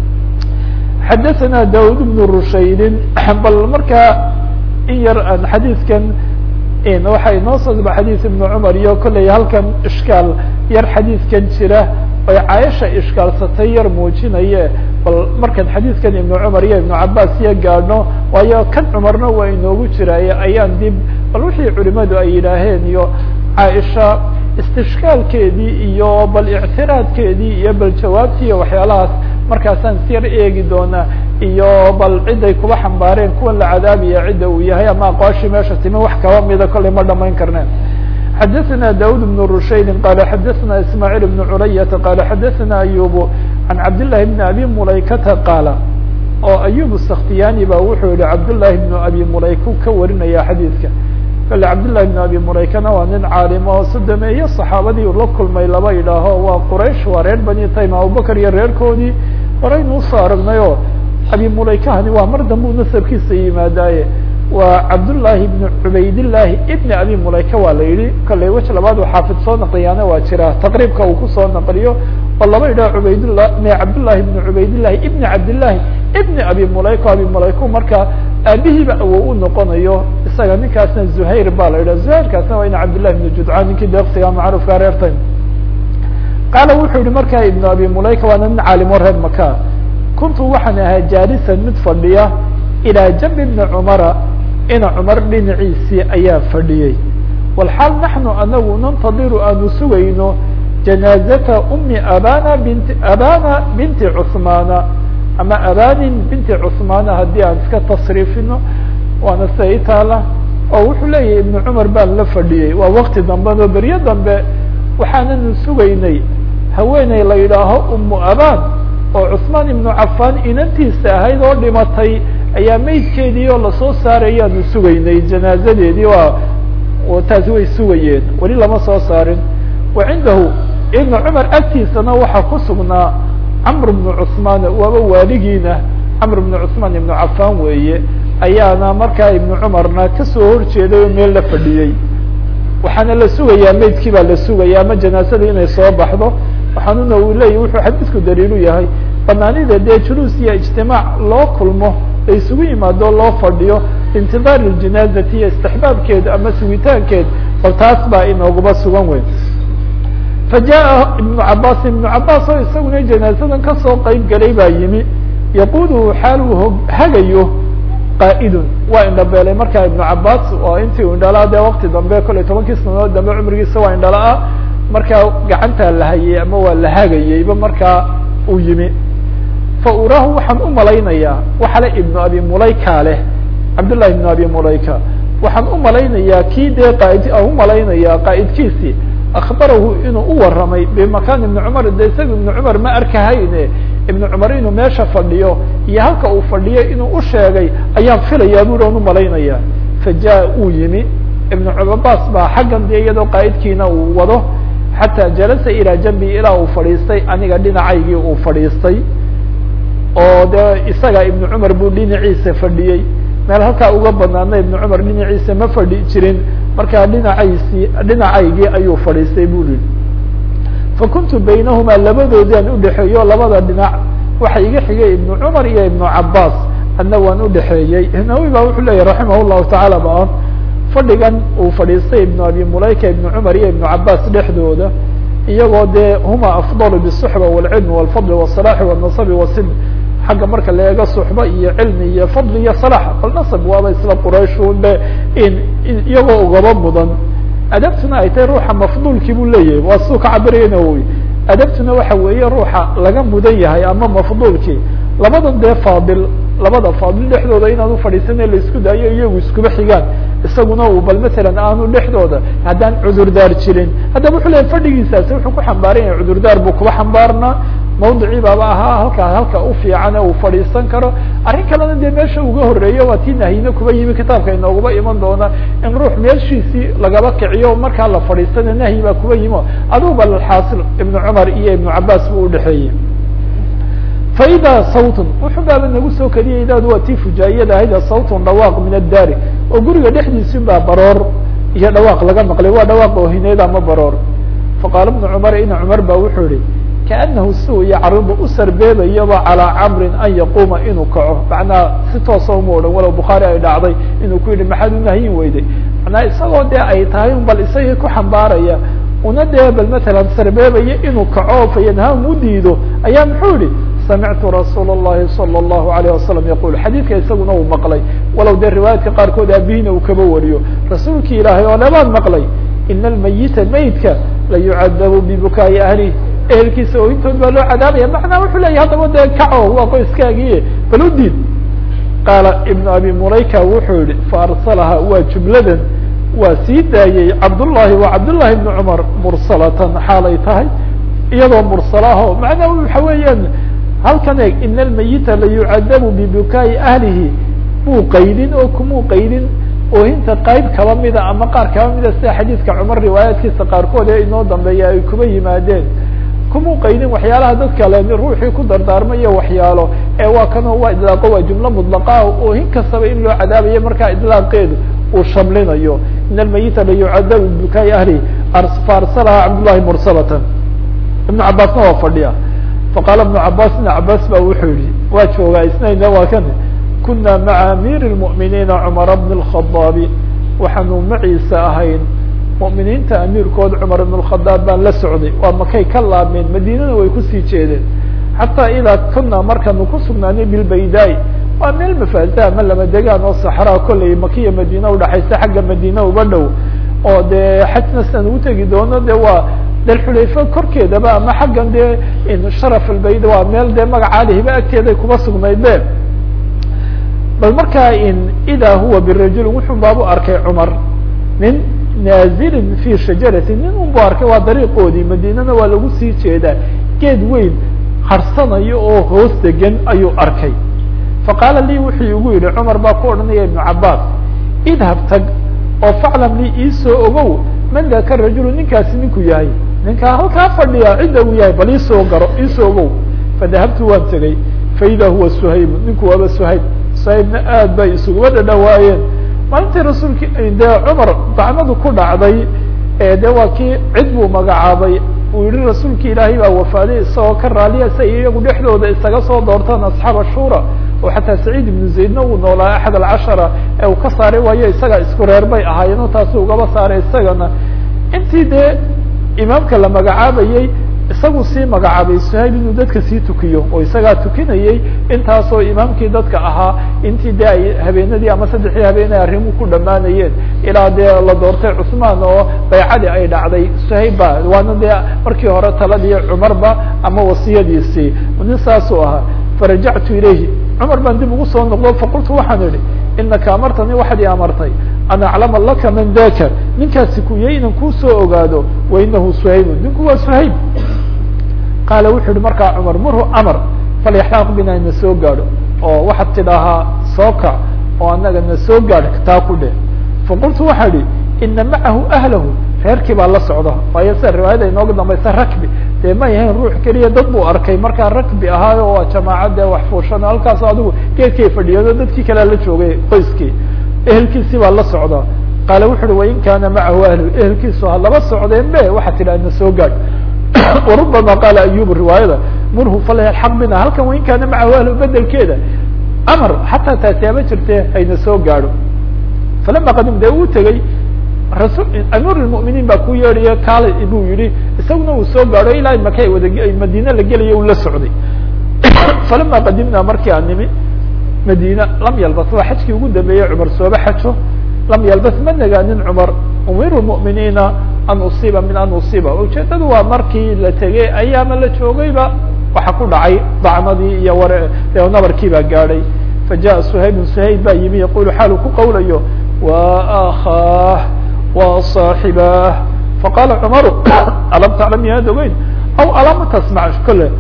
xadaثna daud bn rushaydin bal markaa in yar aan xadiidkan waxa inoo soo daba xadiis ibn cumar iyo kolley halkan ishkaal yar xadiidkan jira oy caaisha ishkaalsatay yar muujinaye bal markaan xadiidkan ibn cumar iyo ibn cabaas iyo gaadhno waayo kan cumarna waa inoogu jiraaye ayaan dib bal wixii culimadu ay yidhaaheen iyo caaisha istishkaalkeedii iyo bal ictiraadkeedii iyo bal jawaabtii iyo waxyaalahaas markaasaan siyar eegi doonaa iyo bal ciday kuba xambaareen kuwan la cadaabaya cidda uu yahay ama aqwaashii meesha timi wax kaba mida kollay ma dhamayn karneen xadaثna daud بن rushayd qala xadaثna ismاعيل بن culayةa qala xadaثna ayub عan cabdالlahi بn abi mulaykata qaala oo ayub الskhtiyani ba wuxuu yihi cabdالlahi بn abi mulayku ka warinaya xadiidka kale cabdالlahi بn abi mulaykana waa nin caalim oo sodomeeye صaxaabadii la kulmay laba idhaaho waa quraysh waa reer bani taym abubakr iyo reerkoodii horaynu usoo aragnayo abi mulaykahani waa mar dambe u nasabkiisa yimaadaaye waa cabdالlahi بn cubaydالlahi ibn abi mulayka waa la yihi kale wej labaad u xaafid soo naqliyaana waa jira taqriibka uu kusoo naqliyo oo laba idhaha cubaydlah m cabdالlahi بn cubaydالlahi ibn cabdالlahi ibn abi mulayka abi mulayku marka aabihiiba awow u noqonayo isaga ninkaasna zuhayr ba la yidhah zuhayrkaasna waa ina cabdالlahi بn judcaan ninkii deeqsiga macruufka reertay qaala wuxuu yihi markaa ibn abi mulayka waana nin caalimo reer maka kuntu waxaan ahaa jaalisan mid fadhiya ilaa jambi bni cumara ina cumar dhinaciisii ayaa fadhiyey walxaal naxnu anagu nantadiru aanu sugayno janaazata umi abana binti abana binti cusmaana ama abanin binti cusmaana haddii aan iska tasriifino waana sida i taala oo wuxuu leeyahay ibnu cumar baan la fadhiyey waa wakti dambeno beryo dambe waxaananu sugaynay haweeney la yidhaaho umu aban oo cusmaan ibnu cafaan inantiisa ahayd oo dhimatay ayaa meydkeedii oo lasoo saarayaanu sugaynay janaazadeedii waa taasi way sugayeen weli lama soo saarin wa cindahu ibnu cumar agtiisana waxaa ku sugnaa camr bnu cusmaan waaba waaligiina camr bnu cusmaan ibnu cafaan weeye ayaana markaa ibnu cumarna kasoo horjeeday oo meel la fadhiyey waxaana la sugayaa meydkii baa la sugaya ama janaazadii inay soo baxdo waxaanuna uu leeyahy wuxuu xadiisku daliilu yahay banaanida dee juluus iyo ijtimaac loo kulmo la isugu yimaado loo fadhiyo intidaar ljanaazati iyo istixbaabkeed ama sugitaankeed bal taas baa inooguba sugan weyn fa jaa ibnu cabaas ibnu cabaas oo isaguna janaazadan kasoo qeyb galay baa yimi yaquudu xaal uu hagayo qaa'idun waa indhabeelay markaa ibnu cabaas oo intii u indhalaa dee wakti dambe kollay tobankii sanadood dambe cumrigiisa waa indhala-a markaa gacantaa la hayay ama waa la hagayeyba markaa uu yimi fa uraahu waxaan u malaynayaa waxale ibnu abi mulayka leh cabdullahi ibnu abi mulayka waxaan u malaynayaa kii dee qaaid aan u malaynayaa qaa'idkiisii akhbarahu inuu u waramay bimakaan ibni cumar de isaga ibnu cumar ma arkahayne ibnu cumar inuu meesha fadhiyo iyo halka uu fadhiyo inuu u sheegay ayaan filayaa buri aan u malaynayaa fa jaa uu yimi ibnu cabaas baa xaggan dee iyadoo qaa'idkiina uu wado xataa jalasa ilaa jambi ilaa uu fadhiistay aniga dhinacaygii uu fadhiistay oo dee isaga ibnu cumar buu dhinaciisa fadhiyey meel halkaa uga banaana ibnu cumar dhinaciisa ma fadhi jirin markaa dhinacaysii dhinacaygii ayuu fadhiistay bu yihi fakuntu baynahumaa labadoodaan udhexeeyo labada dhinac waxa iga xigay ibnu cumar iyo ibnu cabaas adna waan udhexeeyey nawi ba wuxuu leeyahy raximah llahu tacaala ba fadhigan uu fadhiistay ibnu abi mulayka ibnu cumar iyo ibnu cabaas dhexdooda iyagoo dee huma afdalu bالصuxba wاlcilmi wاlfadli wالصalaxi wالnasabi wasid xagga marka la eego suxba iyo cilmi iyo fadli iyo salax bal nasab waaba isla qurayshun be in iyagoo ugaba mudan adabtuna ay tahay ruuxa mafduulkii buu leeyahay waa suu ka cabirayana wy adabtuna waxa weeye ruuxa laga mudan yahay ama mafduulkii labadan dee faadil labada faadil dhexdooda inaan ufadhiisana laisku daayo iyagu iskuba xigaan isaguna uu bal matalan aanu dhexdooda haddaan cudurdaar jirin haddaba wuxuu leeyahy fadhigiisaasi wuxuu ku xambaaran yahay cudurdaar buu kuba xambaarnaa mawdicii baaba ahaa halkaa halka u fiican uu fadhiisan karo arrin kalena dee meesha uga horeeyo waa tii nahyina kuba yimi kitaabka inooguba iman doona in ruux meeshiisii lagaba kiciyo markaa la fadhiistana nahyi baa kuba yimo adugu balxaasil ibnu cumar iyo ibnu cabaas buu udhexeeyey faida sawtun wuxuu baaba nagu soo keliyay idaadu waa tii fujaayiyada ahayd sawtun dhawaaq min addaari oo guriga dhexdiisi baa baroor iyo dhawaaq laga maqlay waa dhawaaq oohineed ama baroor faqaala ibnu cumar ina cumar ba wuxuu yihi kaanahu si uu yacridu u sarbeebayaba calaa camrin an yaquuma inuu kaco macnaha si toosa uma odhan walow bukhaari ay dhacday inuu ku yidhi maxaad u nahyin weyday macnaha isagoo dee ay tahay bal isagii ku xambaaraya una dee bal matalan sarbeebaya inuu kaco fayanhaam u diido ayaa muxuu yihi samictu rasuul الlahi salى الlahu عalيه wasalam yaqul xadiidka isaguna uu maqlay walow dee riwaayaadka qaarkood aabihiina uu kaba wariyo rasuulki ilaahay oo lebaan maqlay ina almayita maydka la yucadabu bibukaa'i ahlih ehelkiisa oo intood baa loo cadaabaya macnaa wuxuu leyahy haddaba dee kaco waa qoyskaagiiye bal u diid qaala ibnu abi mulayka wuxuu yihi faarsalaha waa jumladan waa sii daayey cabdullahi wa cabdullahi ibni cumar mursalatan xaalay tahay iyadoo mursalaho macnaa waxa weeyaan halkan eeg ina almayita la yucadabu bibukaa'i ahlihi muu qaydin oo kumuu qaydin oohinta qayb kaba mida ama qaar kaba mida sida xadiidka cumar riwaayaadkiisa qaarkood ee inoo dambeeya ay kuba yimaadeen kumuu qaydin waxyaalaha dadka le ruuxii ku dardaarmayo waxyaalo ee waa kanoo waa idlaaqo waa jumlo mudlaqaa oohin kastaba in loo cadaabayo markaa idlaaqeedu uu shamlinayo in almayita la yucadabu bibukaa'i ahlihi faarsalaha cabdullahi mursalatan ibnu cabaasna waa fadhiya faqaala ibnu cabaas ibn cabaas ba wuxuu yihi waa joogaa isnayna waa kan kuna maca amiir اlmu'miniina cumara bn اlkhadaabi waxaanu maciisa ahayn mu'miniinta amiirkood cumar ibn اlkhadaab baan la socday waa makay ka laabmeen madiinana way kusii jeedeen xataa idaa kuna markaanu ku sugnaanay bilbaydaai waa meel mafaaza ama lama degaan oo saxraa kolley makiya madiina udhaxaysa xagga madiina uba dhow oo dee xajna sidaan ugu tegi doono de waa dalxulayfa korkeedaba ama xaggan dee sharaf albayd waa meel dee magacaada hiba agteeday kuba sugnayd be bal markaa idaa huwa birajulin wuxuu baabu arkay cumar nin naazilin fi shajarati nin unbu arkay waa dariiqoodii madiinana waa lagu sii jeedaa geed weyn harsanayo oo hoos degan ayuu arkay faqaala lii wuxuu igu yihi cumar baa ku odhanaya ibnu cabaas idhab tag oo faclam lii iisoo ogow man daka rajulu ninkaasi ninku yahay ninkaa halkaa fadhiya cidda uu yahay bal iisoo garo iisoo ogow fadahabtu waan tegey faida huwa suhaybu ninku waaba suhayb suhaybna aad bay isuguma dhadhawaayeen maalintii rasuulki dee cumar dacmadu ku dhacday de waa kii cid buu magacaabay uu yihi rasuulki ilaahay baa wafaaday isagoo ka raaliya si ay iyagu dhexdooda isaga soo doortaan asxaab ashura oo xataa saciid ibnu zaydna uu noolaa axad alcashara ee uu ka saaray waayo isaga isku reer bay ahaayeen taasu ugaba saaray isagana intii dee imaamka la magacaabayey isagu sii magacaabay suhayb inuu dadka sii tukiyo oo isagaa tukinayey intaasoo imaamkii dadka ahaa intii dee ay habeenadii ama saddexdii habeenay arrimuhu ku dhammaanayeen ilaa dee la doortay cusmaan oo baycadii ay dhacday suhayb ba waana dee markii hore taladii cumarba ama wasiyadiisii nin saasuu ahaa farajactu ilayhi cumar baan dib ugu soo noqdo faqultu waxaan idhi inaka amartani waxaad i amartay an aclama laka man daka ninkaasi kuyay inan kuusoo ogaado wa inahu suhaybu ninku waa suhayb qaala wuxuu yihi markaa cumar murhu amar falyaxlaaq bina na soo gaadho oo waxaad tidhaahaa soo kac oo anaga na soo gaadh taa ku dheh faqultu waxaa idhi ina macahu ahlahu reerkii baa la socda waayo sida riwaayada inooga dambaysa rakbi dee ma yahayn ruux keliya dad buu arkay markaa rakbi ahaayo waa jamaacad dee wax fuushan halkaas adigu geedkay fadhiyado dadkii kalea la joogay qoyskii ehelkiisii baa la socda qaala wuxu uhi wain kaana macahu ahlu ehelkiisu ha laba socdeen be waxaad tidhaha na soo gaadh warubama qaala ayub riwaayada murhu falyalxaq bina halkan wain kaana macahu ahlu bedelkeeda amar xataa taasi haba jirte hayna soo gaadho falama qadim dee uu tegey rasul amiir lmuminiin baa ku yeedhayo kaala buu yihi isaguna uu soo gaadho ilaa maka wada madiine la gelaya u la socday falama qadimna markii aan nimi madina lam yalbas waa xajkii ugu dambeeyey cumar sooba xajo lam yalbas ma nagaanin cumar umiru muminiina an usiiba min an usiiba ujeedadu waa markii la tegey ayaama la joogayba waxa ku dhacay dacmadii iyo war nabarkii baa gaadhay fajaءa suhaybun suhayb baa yimi yaqulu xaalu ku qawlayo wa akaah wa صaaxibaah faqala cumaru alam taclam yaad ogeyn aw alama tasmac kole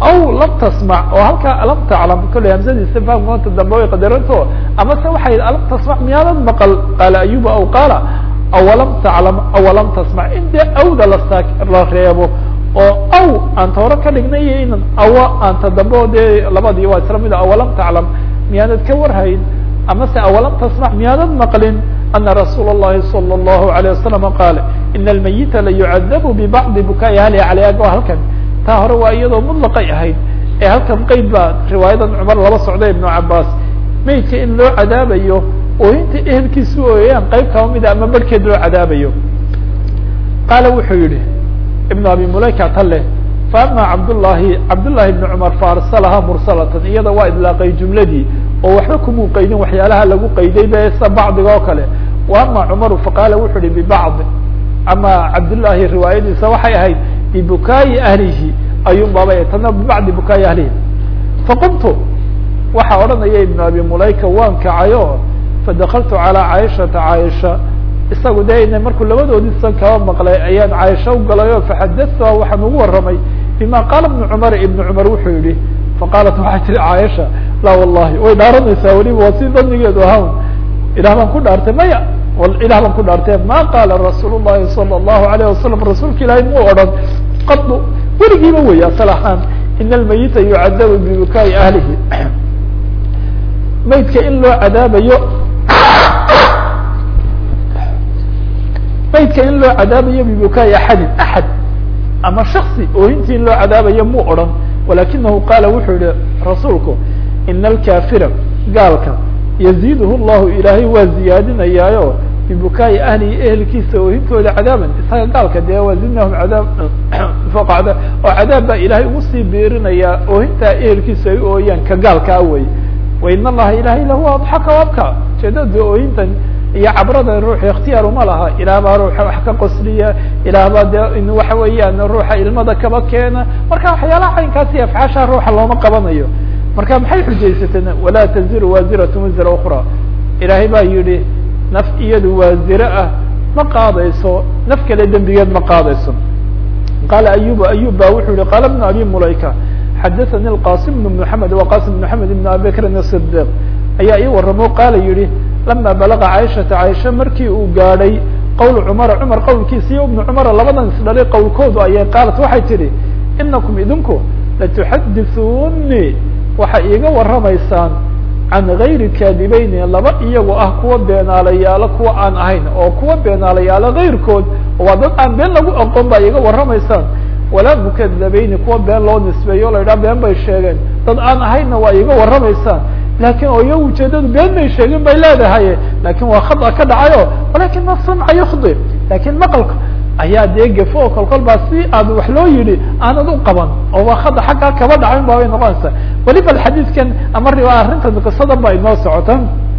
aw lam tasmac oo halkaa alam taclam kolley hamsadiisa fahamkoonta dambe way qadaranto ama se waxay alam tasmac miyaadan maqal qaala ayuba aw qaala awalam taclam awalam tasmac in dee awda lasa la reebo oo aw aan tooro ka dhignay iyo inan awa aanta dambe o dee labadii waa isla mida awalam taclam miyaanad ka warhayn ama se awalam tasmac miyaanad maqlin ana rasuula الlahi salى الlahu عalيه wasalam qaal ina almayita layucadabu bibacdi bukaai ahlihi caleyh o halkan taa hore waa iyadoo mutlaqay ahayd ee halkan qeyd baa riwaayadan cumar laba socday ibnu cabaas maydka in loo cadaabayo ooyinta ehelkiisu ooyayaan qeyb kaba mida ama barhkeed loo cadaabayo qaala wuxuu yihi ibnu abi mulayka tale faama cabdullahi cabdullahi ibni cumar faarsalaha mursalatan iyada waa idlaaqay jumladii oo waxba kumuu qaydin waxyaalaha lagu qayday be sa bacdiga oo kale wa ama cumaru faqaala wuxu uhi bibacdi ama cabdullahi riwaayadiisa waxay ahayd bibukaayi ahlihi ayuun baaba tana bibacdi bukaayi ahlihi faqumtu waxaa odhanaya ibnu abi mulayka waan kacayo fadakaltu calaa caaishata caaisha isagu de ina markuu labadoodii san kaba maqlay ayaan caaisha u galay o faxadatuha waxaan ugu warramay bima qaala ibnu cumar ibnu cumar wuxuu yihi faqaalat waxay tihi caaisha laa wallahi way dhaaranaysaa weliba waa si danigeedu ahawn ilah baan ku dhaartay maya ilah baan ku dhaartay ma qaala rasuul llahi sala allahu alayh wasalam rasuulka ilaahay muu odhan qadu weligiiba wey asal ahaan ina almayita yucadabu bibukaa'i ahlihi maydka in loo cadaabayo maydka in loo cadaabayo bibukaa'i axadin axad ama shaksi oohintii in loo cadaabayo muu odhan walakinahu qaala wuxuu yihi rasuulku ina alkafira gaalka yaziiduhu llahu ilaahay waa ziyaadinayaayo bibukaa'i ahlihi ehelkiisa oohintooda cadaaban isaga gaalka dee wazidnahum cadaab faqacda oo cadaab baa ilaahay ugu sii biirinayaa oohintaa ehelkiisa ay ooyaan ka gaalkaa wey wain allaha ilahay lahu adxaka abka ujeedada ooyintan iyo cabrada ruuxa ikhtiyaar uma laha ilaah baa ruuxa wax ka qosliya ilaah baa de in waxa weeyaan ruuxa ilmada kaba keena marka waxyaalaha caynkaasi afcaasha ruuxa looma qabanayo marka maxay xujaysateen walaa taziru waaziratu wisra ukra ilaahay baa yihi naf iyadu waazire ah ma qaadayso naf kale dembigeed ma qaadayso qaala ayuba ayub ba wuxuu yihi qaala bnu abi mulayka xadaثani اlqasim bn mحamed waqasim bn mحamed ibn abi bakrin الصdiq ayaa ii waramo qaala yihi lama balaga caaishata caaisha markii uu gaadhay qowl cumara cumar qowlkiisa iyo ibnu cumara labadan isdhalay qowlkoodu ayay qaalat waxay tidhi inakum idinku latuxadithuuni waxay iiga warramaysaan can gayri kaadibeyni laba iyago ah kuwa beenaalayaalo kuwa aan ahayn oo kuwa beenaalayaalo gayrkood waa dad aan been lagu aqoon baa iiga warramaysaan walaa mukadabeyni kuwa been loo nisbeeyo o la yidhaha been bay sheegeen dad aan ahaynna waa iiga warramaysaan lakin oo iya ujeedadu been bay sheegin bay leedahay lakin waa khada ka dhacayo walakin asamca yukdi lakin maqalka ayaa dee gefo oo kolkol baa si aad wax loo yihi aanad u qaban oo waa khada xaggaa kaba dhacayn ba bay noqonaysaa weliba xadiidkan ama riwa arrintan qisadan ba inoo socota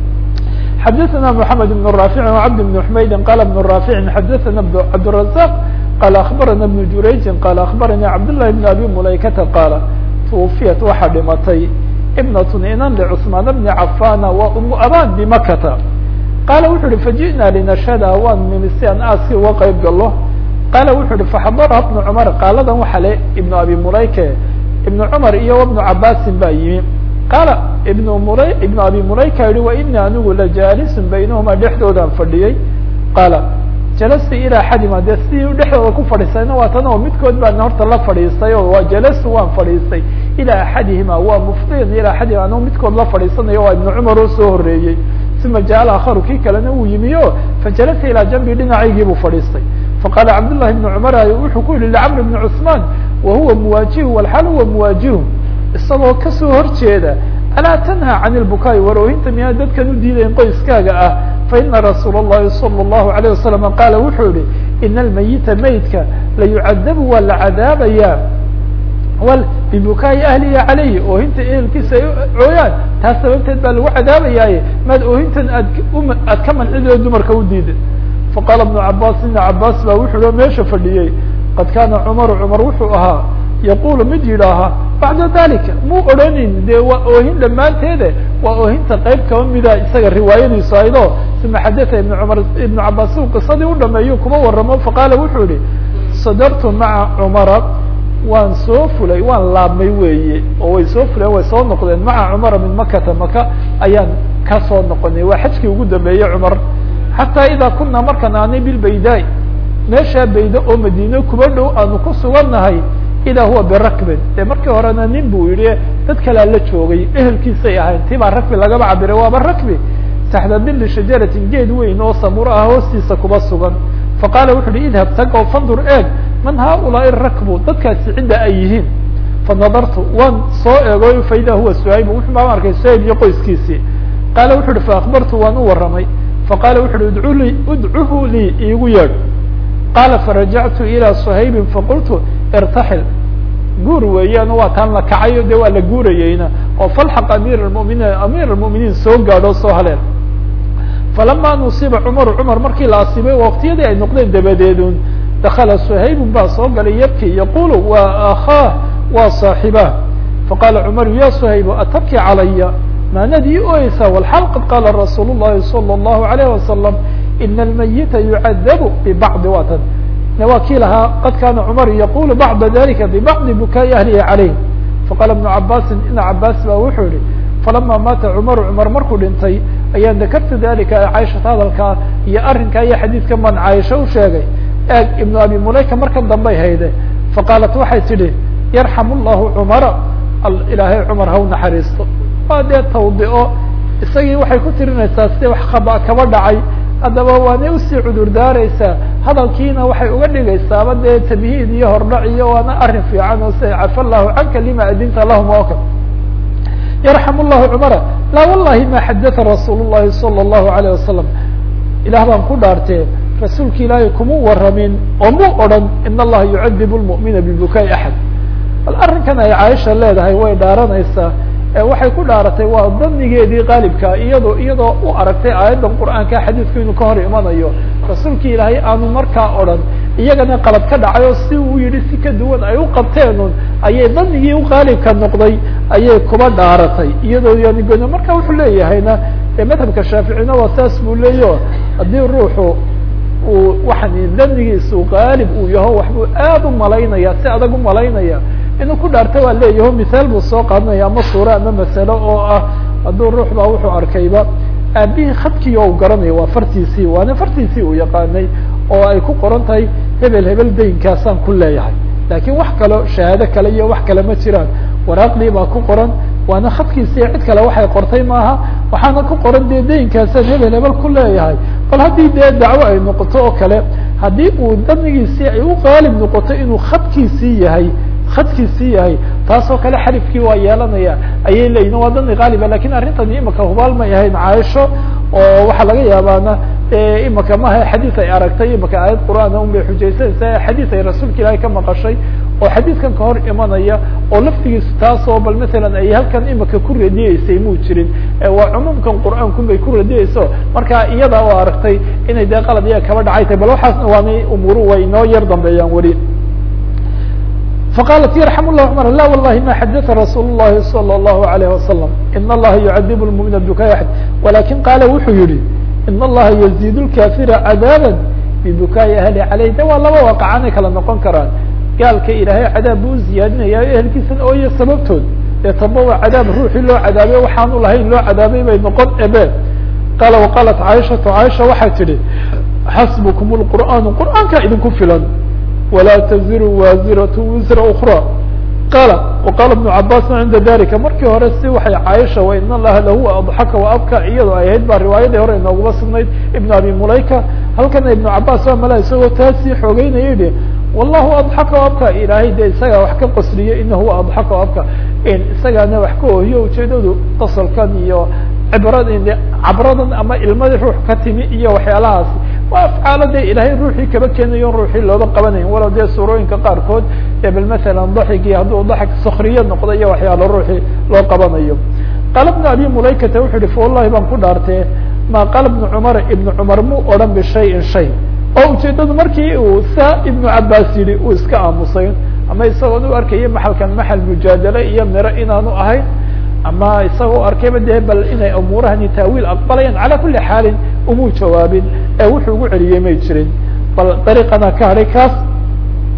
xadaثna mحamed بن رافع وcبد بن حmaydin qala بن رافع xadaثna cabdالرزاq qala aخbarana بن jurayji qala aخbarani cabdاللahi بن abi mulaykata qaala twufiyat waxaa dhimatay ibnat inan lcثmaan bni cafana waa umu aban bimakata qaala wuxu uhi faji'na linashhada waan nimi si aan aaskii uga qayb galo qaala wuxu uhi faxadaraha ibnu cumar qaaladan waxa le ibnu abi mulayke ibnu cumar iyo ibnu cabaasin baa yimi qaala ibnu mula ibnu abi mulayka yihi wa ini anigu lajaalisun baynahuma dhexdoodaan fadhiyey qaala jalastu ilaa xadima dee sidii dhexdooda ku fadhiisayna waa tan oo midkood baan horta la fadhiistay oo waa jalastu waan fadhiistay ilaa axadihima waa mufdiyan ilaa axadihima anigu midkood la fadhiisanayo waa ibnu cumar oo soo horeeyey uma jaal akharu kii kalena uu yimi o fajalasa ilaa janbi dhinacaygii buu fadhiistay faqaala cabdullahi ibnu cumar wuxuu ku yihi licamr ibni cusmaan wahuwa muwaajihu walxaal huwa muwaajihu isagoo kasoo horjeeda alaa tanha can ilbukaai waroohinta miyaa dadkan u diidayn qoyskaaga ah faina rasuula اllahi salى اllahu alayه wasalam qaala wuxuu yihi ina almayita maydka layucadabu waa la cadaabaya wal bibukaai ahlihi calayhi oohinta ehelkiisa ay cooyaan taas sababteed baa lagu cadaabayaaye maad oohintan aad aad ka mancido dumarka u diiday faqaala ibnu cabaas ibna cabaas baa wuxuu o meesha fadhiyey qad kaana cumaru cumar wuxuu ahaa yaqulu mid yidhaaha bacda dalika muu odhanin dee waa oohin dhammaanteede waa oohinta qayb kaba mida isaga riwaayadiisu aydo uma xadaa ibn cumar ibnu cabaas uu qisadii u dhameeyo kuma waramo faqaala wuxuu yihi sadartu maca cumara waan soo fulay waan laabmay weeye oo way soo fuleen way soo noqdeen maca cumara min makata maka ayaan ka soo noqonay waa xajkii ugu dambeeyey cumar xataa idaa kunaa markaan aanay bilbaydaa meeshaa bayda oo madiine kuba dhow aanu ku sugannahay idaa huwa birakbin dee markii horena nin buu yihi dad kalea la joogay ehelkiisay ahayn ti baa rakbi lagaba cabiray waaba rakbi taxta dili shajaratin geed weyn oo samuro ah hoostiisa kuba sugan faqaala wuxu uhi idhab tag oo fandur eeg man haaulaai rakbu dadkaasi cidda ay yihiin fanadartu waan soo eego faida huwa suhayb wuxuu baan arkay suhayb iyo qoyskiisii qaala wuxu uhi faakbartu waan u warramay faqaala wuxu uhi udcu lii udcuhu lii iigu yeedh qaala farajactu ilى suhaybin faqultu irtaxil guur weeyaan waa taan la kacayo de waa la guurayeyna oo falxaq amir muminiin amir اmuminiin soo gaadho soo haleen falama nusiba cumar cumar markii la asiibay waktiyadii ay noqdeen dabadeedun dakala suhaybun baa soo galay yabki yaqulu wa akhaah wa saaxibah faqala cumaru ya suhayb atabki calaya maanad ii oyeysaa walxal qad qaala rasuul الlahi salى الlahu عalayه wasalam ina almayita yucadabu bibacdi watan waa kii lahaa qad kana cumar yaqulu bacda dalika bibacdi bukaai ahlihi calayh faqala ibnu cabaasin ibna cabaas ba wuxuu yihi falama maata cumaru cumar markuu dhintay ayaan dakartu dalika caishata hadalkaa iyo arrinkaa iyo xadiidkan baan caaisha u sheegay eeg ibnu abi mulayka markan dambay hayde faqaalat waxay tidhi yarxam llahu cumara ilaahay cumar ha u naxariisto waa dee tawdico isagii waxay ku tirinaysaa si wax kaba kaba dhacay haddaba waanay usii cudur daareysaa hadalkiina waxay uga dhigaysaaba dee tamhiid iyo hordhac iyo waana arrin fiican oo si cafa allahu canka lima adinta lahum oo kale yarxam llahu cumara laa wallahi ma xadaa rasuul llahi salى اllahu alayh wasalam ilah baan ku dhaartee rasuulka ilaahay kuma waramin oo mu odhan in allaha yucadib lmu'mina bibukaai axad bal arrinkan ay caaisha leedahay way dhaaranaysaa waxay ku dhaaratay waa danigeedii qaalibka iyadoo iyadoo u aragtay aayaddan qur'aanka xadiidku inuu ka hor imanayo rasuulki ilaahay aanu markaa odhan iyagana qalad ka dhacay oo si uu yihi si ka duwan ay u qabteenun ayay danigii u qaalibka noqday ayay kuba dhaaratay iyadoo yani gono marka wuxuu leeyahayna madhabka shaaficina waa saas buu leeyaho haddii ruuxu uu waxaan danigiisu qaalib uu yaho waxbuu aad u malaynaya si adag u malaynaya inuu ku dhaarta waa leeyaho misaal buu soo qaadanaya ama suuro ama masalo oo ah hadduu ruux baa wuxuu arkayba aabihii khadkii oo u garanaya waa fartiisii waana fartiisii uu yaqaanay oo ay ku qoran tahay hebel hebel daynkaasaan ku leeyahay laakiin wax kalo shahaado kale iyo wax kale ma jiraan waraaqdii baa ku qoran waana khadkiisii cid kale waxay qortay maaha waxaana ku qoran dee daynkaasaan hebel hebel ku leeyahay bal haddii dee dacwo ay noqoto oo kale haddii uu danigiisii ay u qaalib noqoto inuu khadkiisii yahay khadkiisii yahay taasoo kale xarifkii waa yeelanaya ayay leeyihin waa dani qaaliba lakin arrintani imaka hubaal may ahayn caaisho oo waxaa laga yaabaana imaka maha xadiis ay aragtay imaka aayad qur'aana un bay xujaysanaysaa xadiis ay rasuulka ilaahay ka maqashay oo xadiidkan ka hor imanaya oo laftigiisu taasoo bal masalan ay halkan imaka ku radiyeysay muu jirin waa cumuumkan qur'aankun bay ku radiyeyso marka iyada oo aragtay inay dee qalad iya kaba dhacay tahay bal waxaasna waanay umuuru way inoo yar dambeeyaan weli faqاlat يرحم الله cمر لا واللhi ma xadث رsuل اللhi صلى الله عليه وسلم iن الlaha يعdب المؤمiن ببكاء أحد ولakiن qاala wuxuu yihi iن الlaha يزيد الكافر عdاaبا ببكاءi أهلi عalيه de waa laba waaqcanay kala noqon karaan gaalka ilaahay cadaab buu ziyaadinaya ehelkiisan ooyo sababtood dee taba waa cadaab ruuxii loo cadaabay waxaanu lahayn loo cadaabay bay noqon ebe qaala وqاlat caiشhaةu caiشha waxay tihi xasbكم الqur'an qur'aanka idinku filan وlا تزir wازirة وزر أخرى qال وqال بن cabاs عinda dalika markii hore si waxay caaisha وin الlaha lahuwa aضxaka وabka iyadoo ay ahayd baa riwaayadii hore inooguma sugnayd iبn abi mulayka halkana iبن cabاs waa mala isagoo taasii xoogeynaya yihi والlahu aضxaka وabka ilaahay de isagaa wax ka qosliye ina huwa aضxaka وabka isagaana wax ka ohiyo ujeedadu qosolkan iyo cibrad cabradan ama ilmadii ruux ka timi iyo waxyaalahaas waa afcaalo de ilaahay ruuxii kaba keenayo ruuxii looba qabanayn walow dee suurooyinka qaarkood ee bal masalan daxigii hadduu daxig sakriye noqdo iyo waxyaalo ruuxii loo qabanayo qaala bnu abi mulaykata wuxuu yihi fa wallahi baan ku dhaartee ma qaala bnu cumar ibnu cumar mu odhan bishayin shay oo ujeedadu markii uu saa ibnu cabaas yihi uu iska aamusay ama isagoon u arkaya maxalkan maxal mujaadale iyo miro inaanu ahayn ama isagoo arkayba dee bal inay umuurahani taawiil aqbalayaan calaa kuli xaalin umuu jawaabin ee wuxuu ugu celiyey may jirin bal dariiqana ka hadhay kaas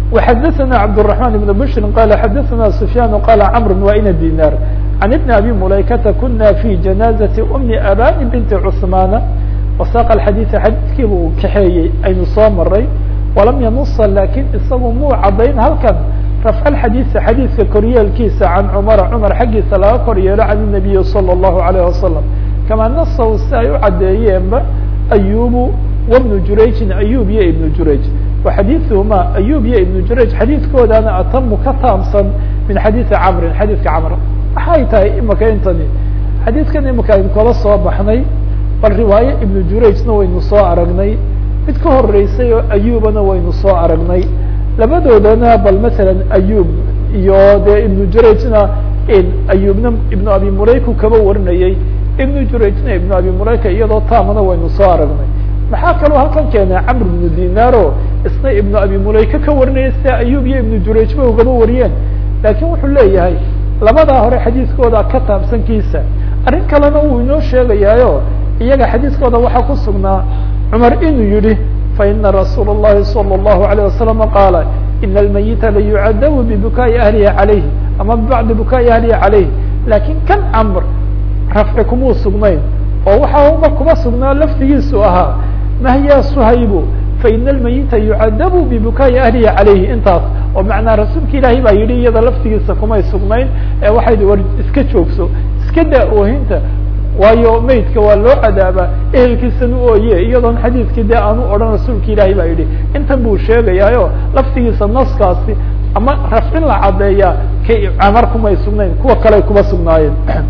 وxadثna cبدالرحمن بن بشر qال xadثna سفyان qال cمر وإن ديناr عن بن أbي مuلaykةa kuna في جناaزة أم أbاn بنت cثمان وsاq الxadيث xadيثkii buu kaxeeyey aynu soo maray وalam yaنuصa lakin isagu muu cadayn halkan رفع الxadيث xadيثka koryeelkiisa عan cمر cمر xaggiisa laga kor yeelo عن النبي صلى الله عليه وسلم كama نصw si ay u cadeeyeenba أyub وبن jurayجin أyub iyo iبن jurayج وxadيثهma أyub iyo iبن jurayج xadيثkoodana atamu ka taamsan min xadيثi cمri xadيثka cمr maxay tahay imika intani xadيثkan imika aynu kala soo baxnay bal riwaaye iبن jurayجna waynu soo aragnay mid ka horeysay oo أyubana waynu soo aragnay labadoodana bal mثalا أyub iyo dee iبن jurayجna أyubna iبن abi mulayku kaba warinayey iبن jurayجna iبن abi mulayka iyadoo taamana waynu soo aragnay maxaa kaloo halkan keenay cmr بن dinaro isna iبن abi mulayka ka warinaya sida ayub iyo iبن jurayج ba ugaba wariyeen lakin wuxuu leeyahay labadaa hore xadiiskooda ka taabsankiisa arrin kalena uu inoo sheegayaayo iyaga xadiiskooda waxaa ku sugnaa cumar inuu yihi faina rasuul الlahi salى الlahu عalيه wasalam qaala ina اlmayita layucadabu bibukaaءi ahlihi عalayhi ama bibacdi bukaaءi ahlihi عalayh lakin kan cmr rafci kumuu sugnayn oo waxa uma kuma sugnaa lafdigiisu ahaa mahya shaybu faina اlmayita yucadabu bibukaaءi ahlihi عalayhi intaas oo macnaa rasuulka ilaahay baa yihi iyada laftigiisa kumay sugnayn ee waxay war iska joogso iska daa oohinta waayo maydka waa loo cadaabaa ehelkiisana ooye iyadoon xadiidkii dee aanu odhan rasuulka ilaahay baa yidhi intan buu sheegayaayo laftigiisa naskaasi ama rafcin la cadeeyaa kay camar kumay sugnayn kuwa kale kuma sugnaayeen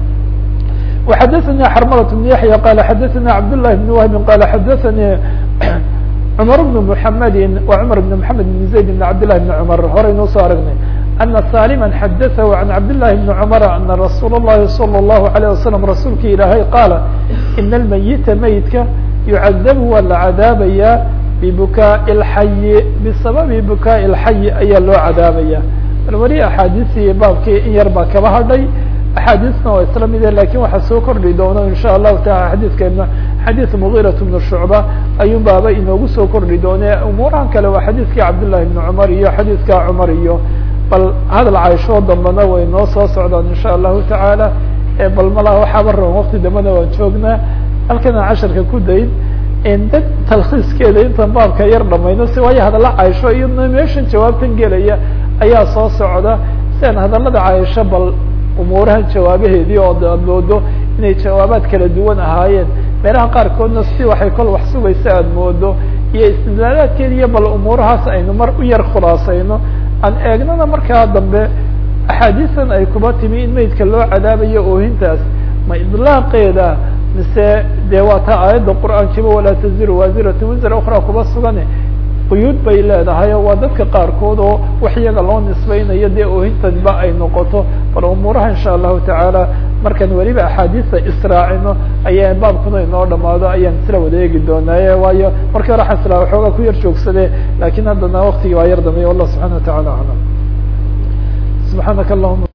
وxadثnي xrmلة بن yaحyى qال xadثnي cبd للh بن وهب qال xadثnي cمر بن محمد وcمر بن محمد بن زيد بن عبد لله بن cمر horeynoo soo aragnay أن سالما xadثه عن عبد الله بن cمر أن رsuuل اللhi صلى الله عليه وسلم رasuulka ilaahay qاaل إن الميت meydka يعذب waa la cadaabaya ببكاء الحي بsaبب بكاء الحي ayaa loo cadaabaya weli أحاadiثii baabkii in yar baa kaba hadhay axaadiisna waa isla mide lakin waxaa soo kordhi doono in sha allahu taala xadiidkeena xadiid mugirat bnu shucba ayuun baaba inoogu soo kordhi doone umuurahan kale waa xadiidkii cabdالlahi bni cumar iyo xadiidka cumar iyo bal hadal cayshoo dambana way noo soo socdaan in sha allahu tacaala bal malaha waxaaba raban wakti dambena waan joognaa halkana casharka ku dayn dad talkhiiskeeda intan baabka yar dhamayno si waayo hadalla caysho iyo meeshan jawaabtan gelaya ayaa soo socda si aan hadalada caysho bal umuurahan jawaabaheedii oo ad moodo inay jawaabaad kala duwan ahaayeen meelaha qaarkoodna si waxay kol wax sugaysa aada moodo iyo istidlaalaadkeeda iyo bal umuurahaas aynu mar u yar khulaasayno aan eegnana markaa dambe axaadiistan ay kuba timi in meydka loo cadaabayo oohintaas ma idlaaqeeda mise dee waa taa aayadda qur'aankiiba walaa taziru waasiratu wisra ukra kuba sugane quyuud bay leedahay oo waa dadka qaarkood oo wax iyaga loo nisbaynayo dee oohintanba ay noqoto bal umuuraha insha allahu tacaala markaan weliba axaadiista israacino ayaa baabkuna inoo dhamaado ayaan isla wada eegi doonaaye waayo markii hore waxaan islaa waxoogaa ku yar joogsade lakin haddana waktigii waa yar dambeya wallah subxana wa tacala aclam subxaanaka allahuma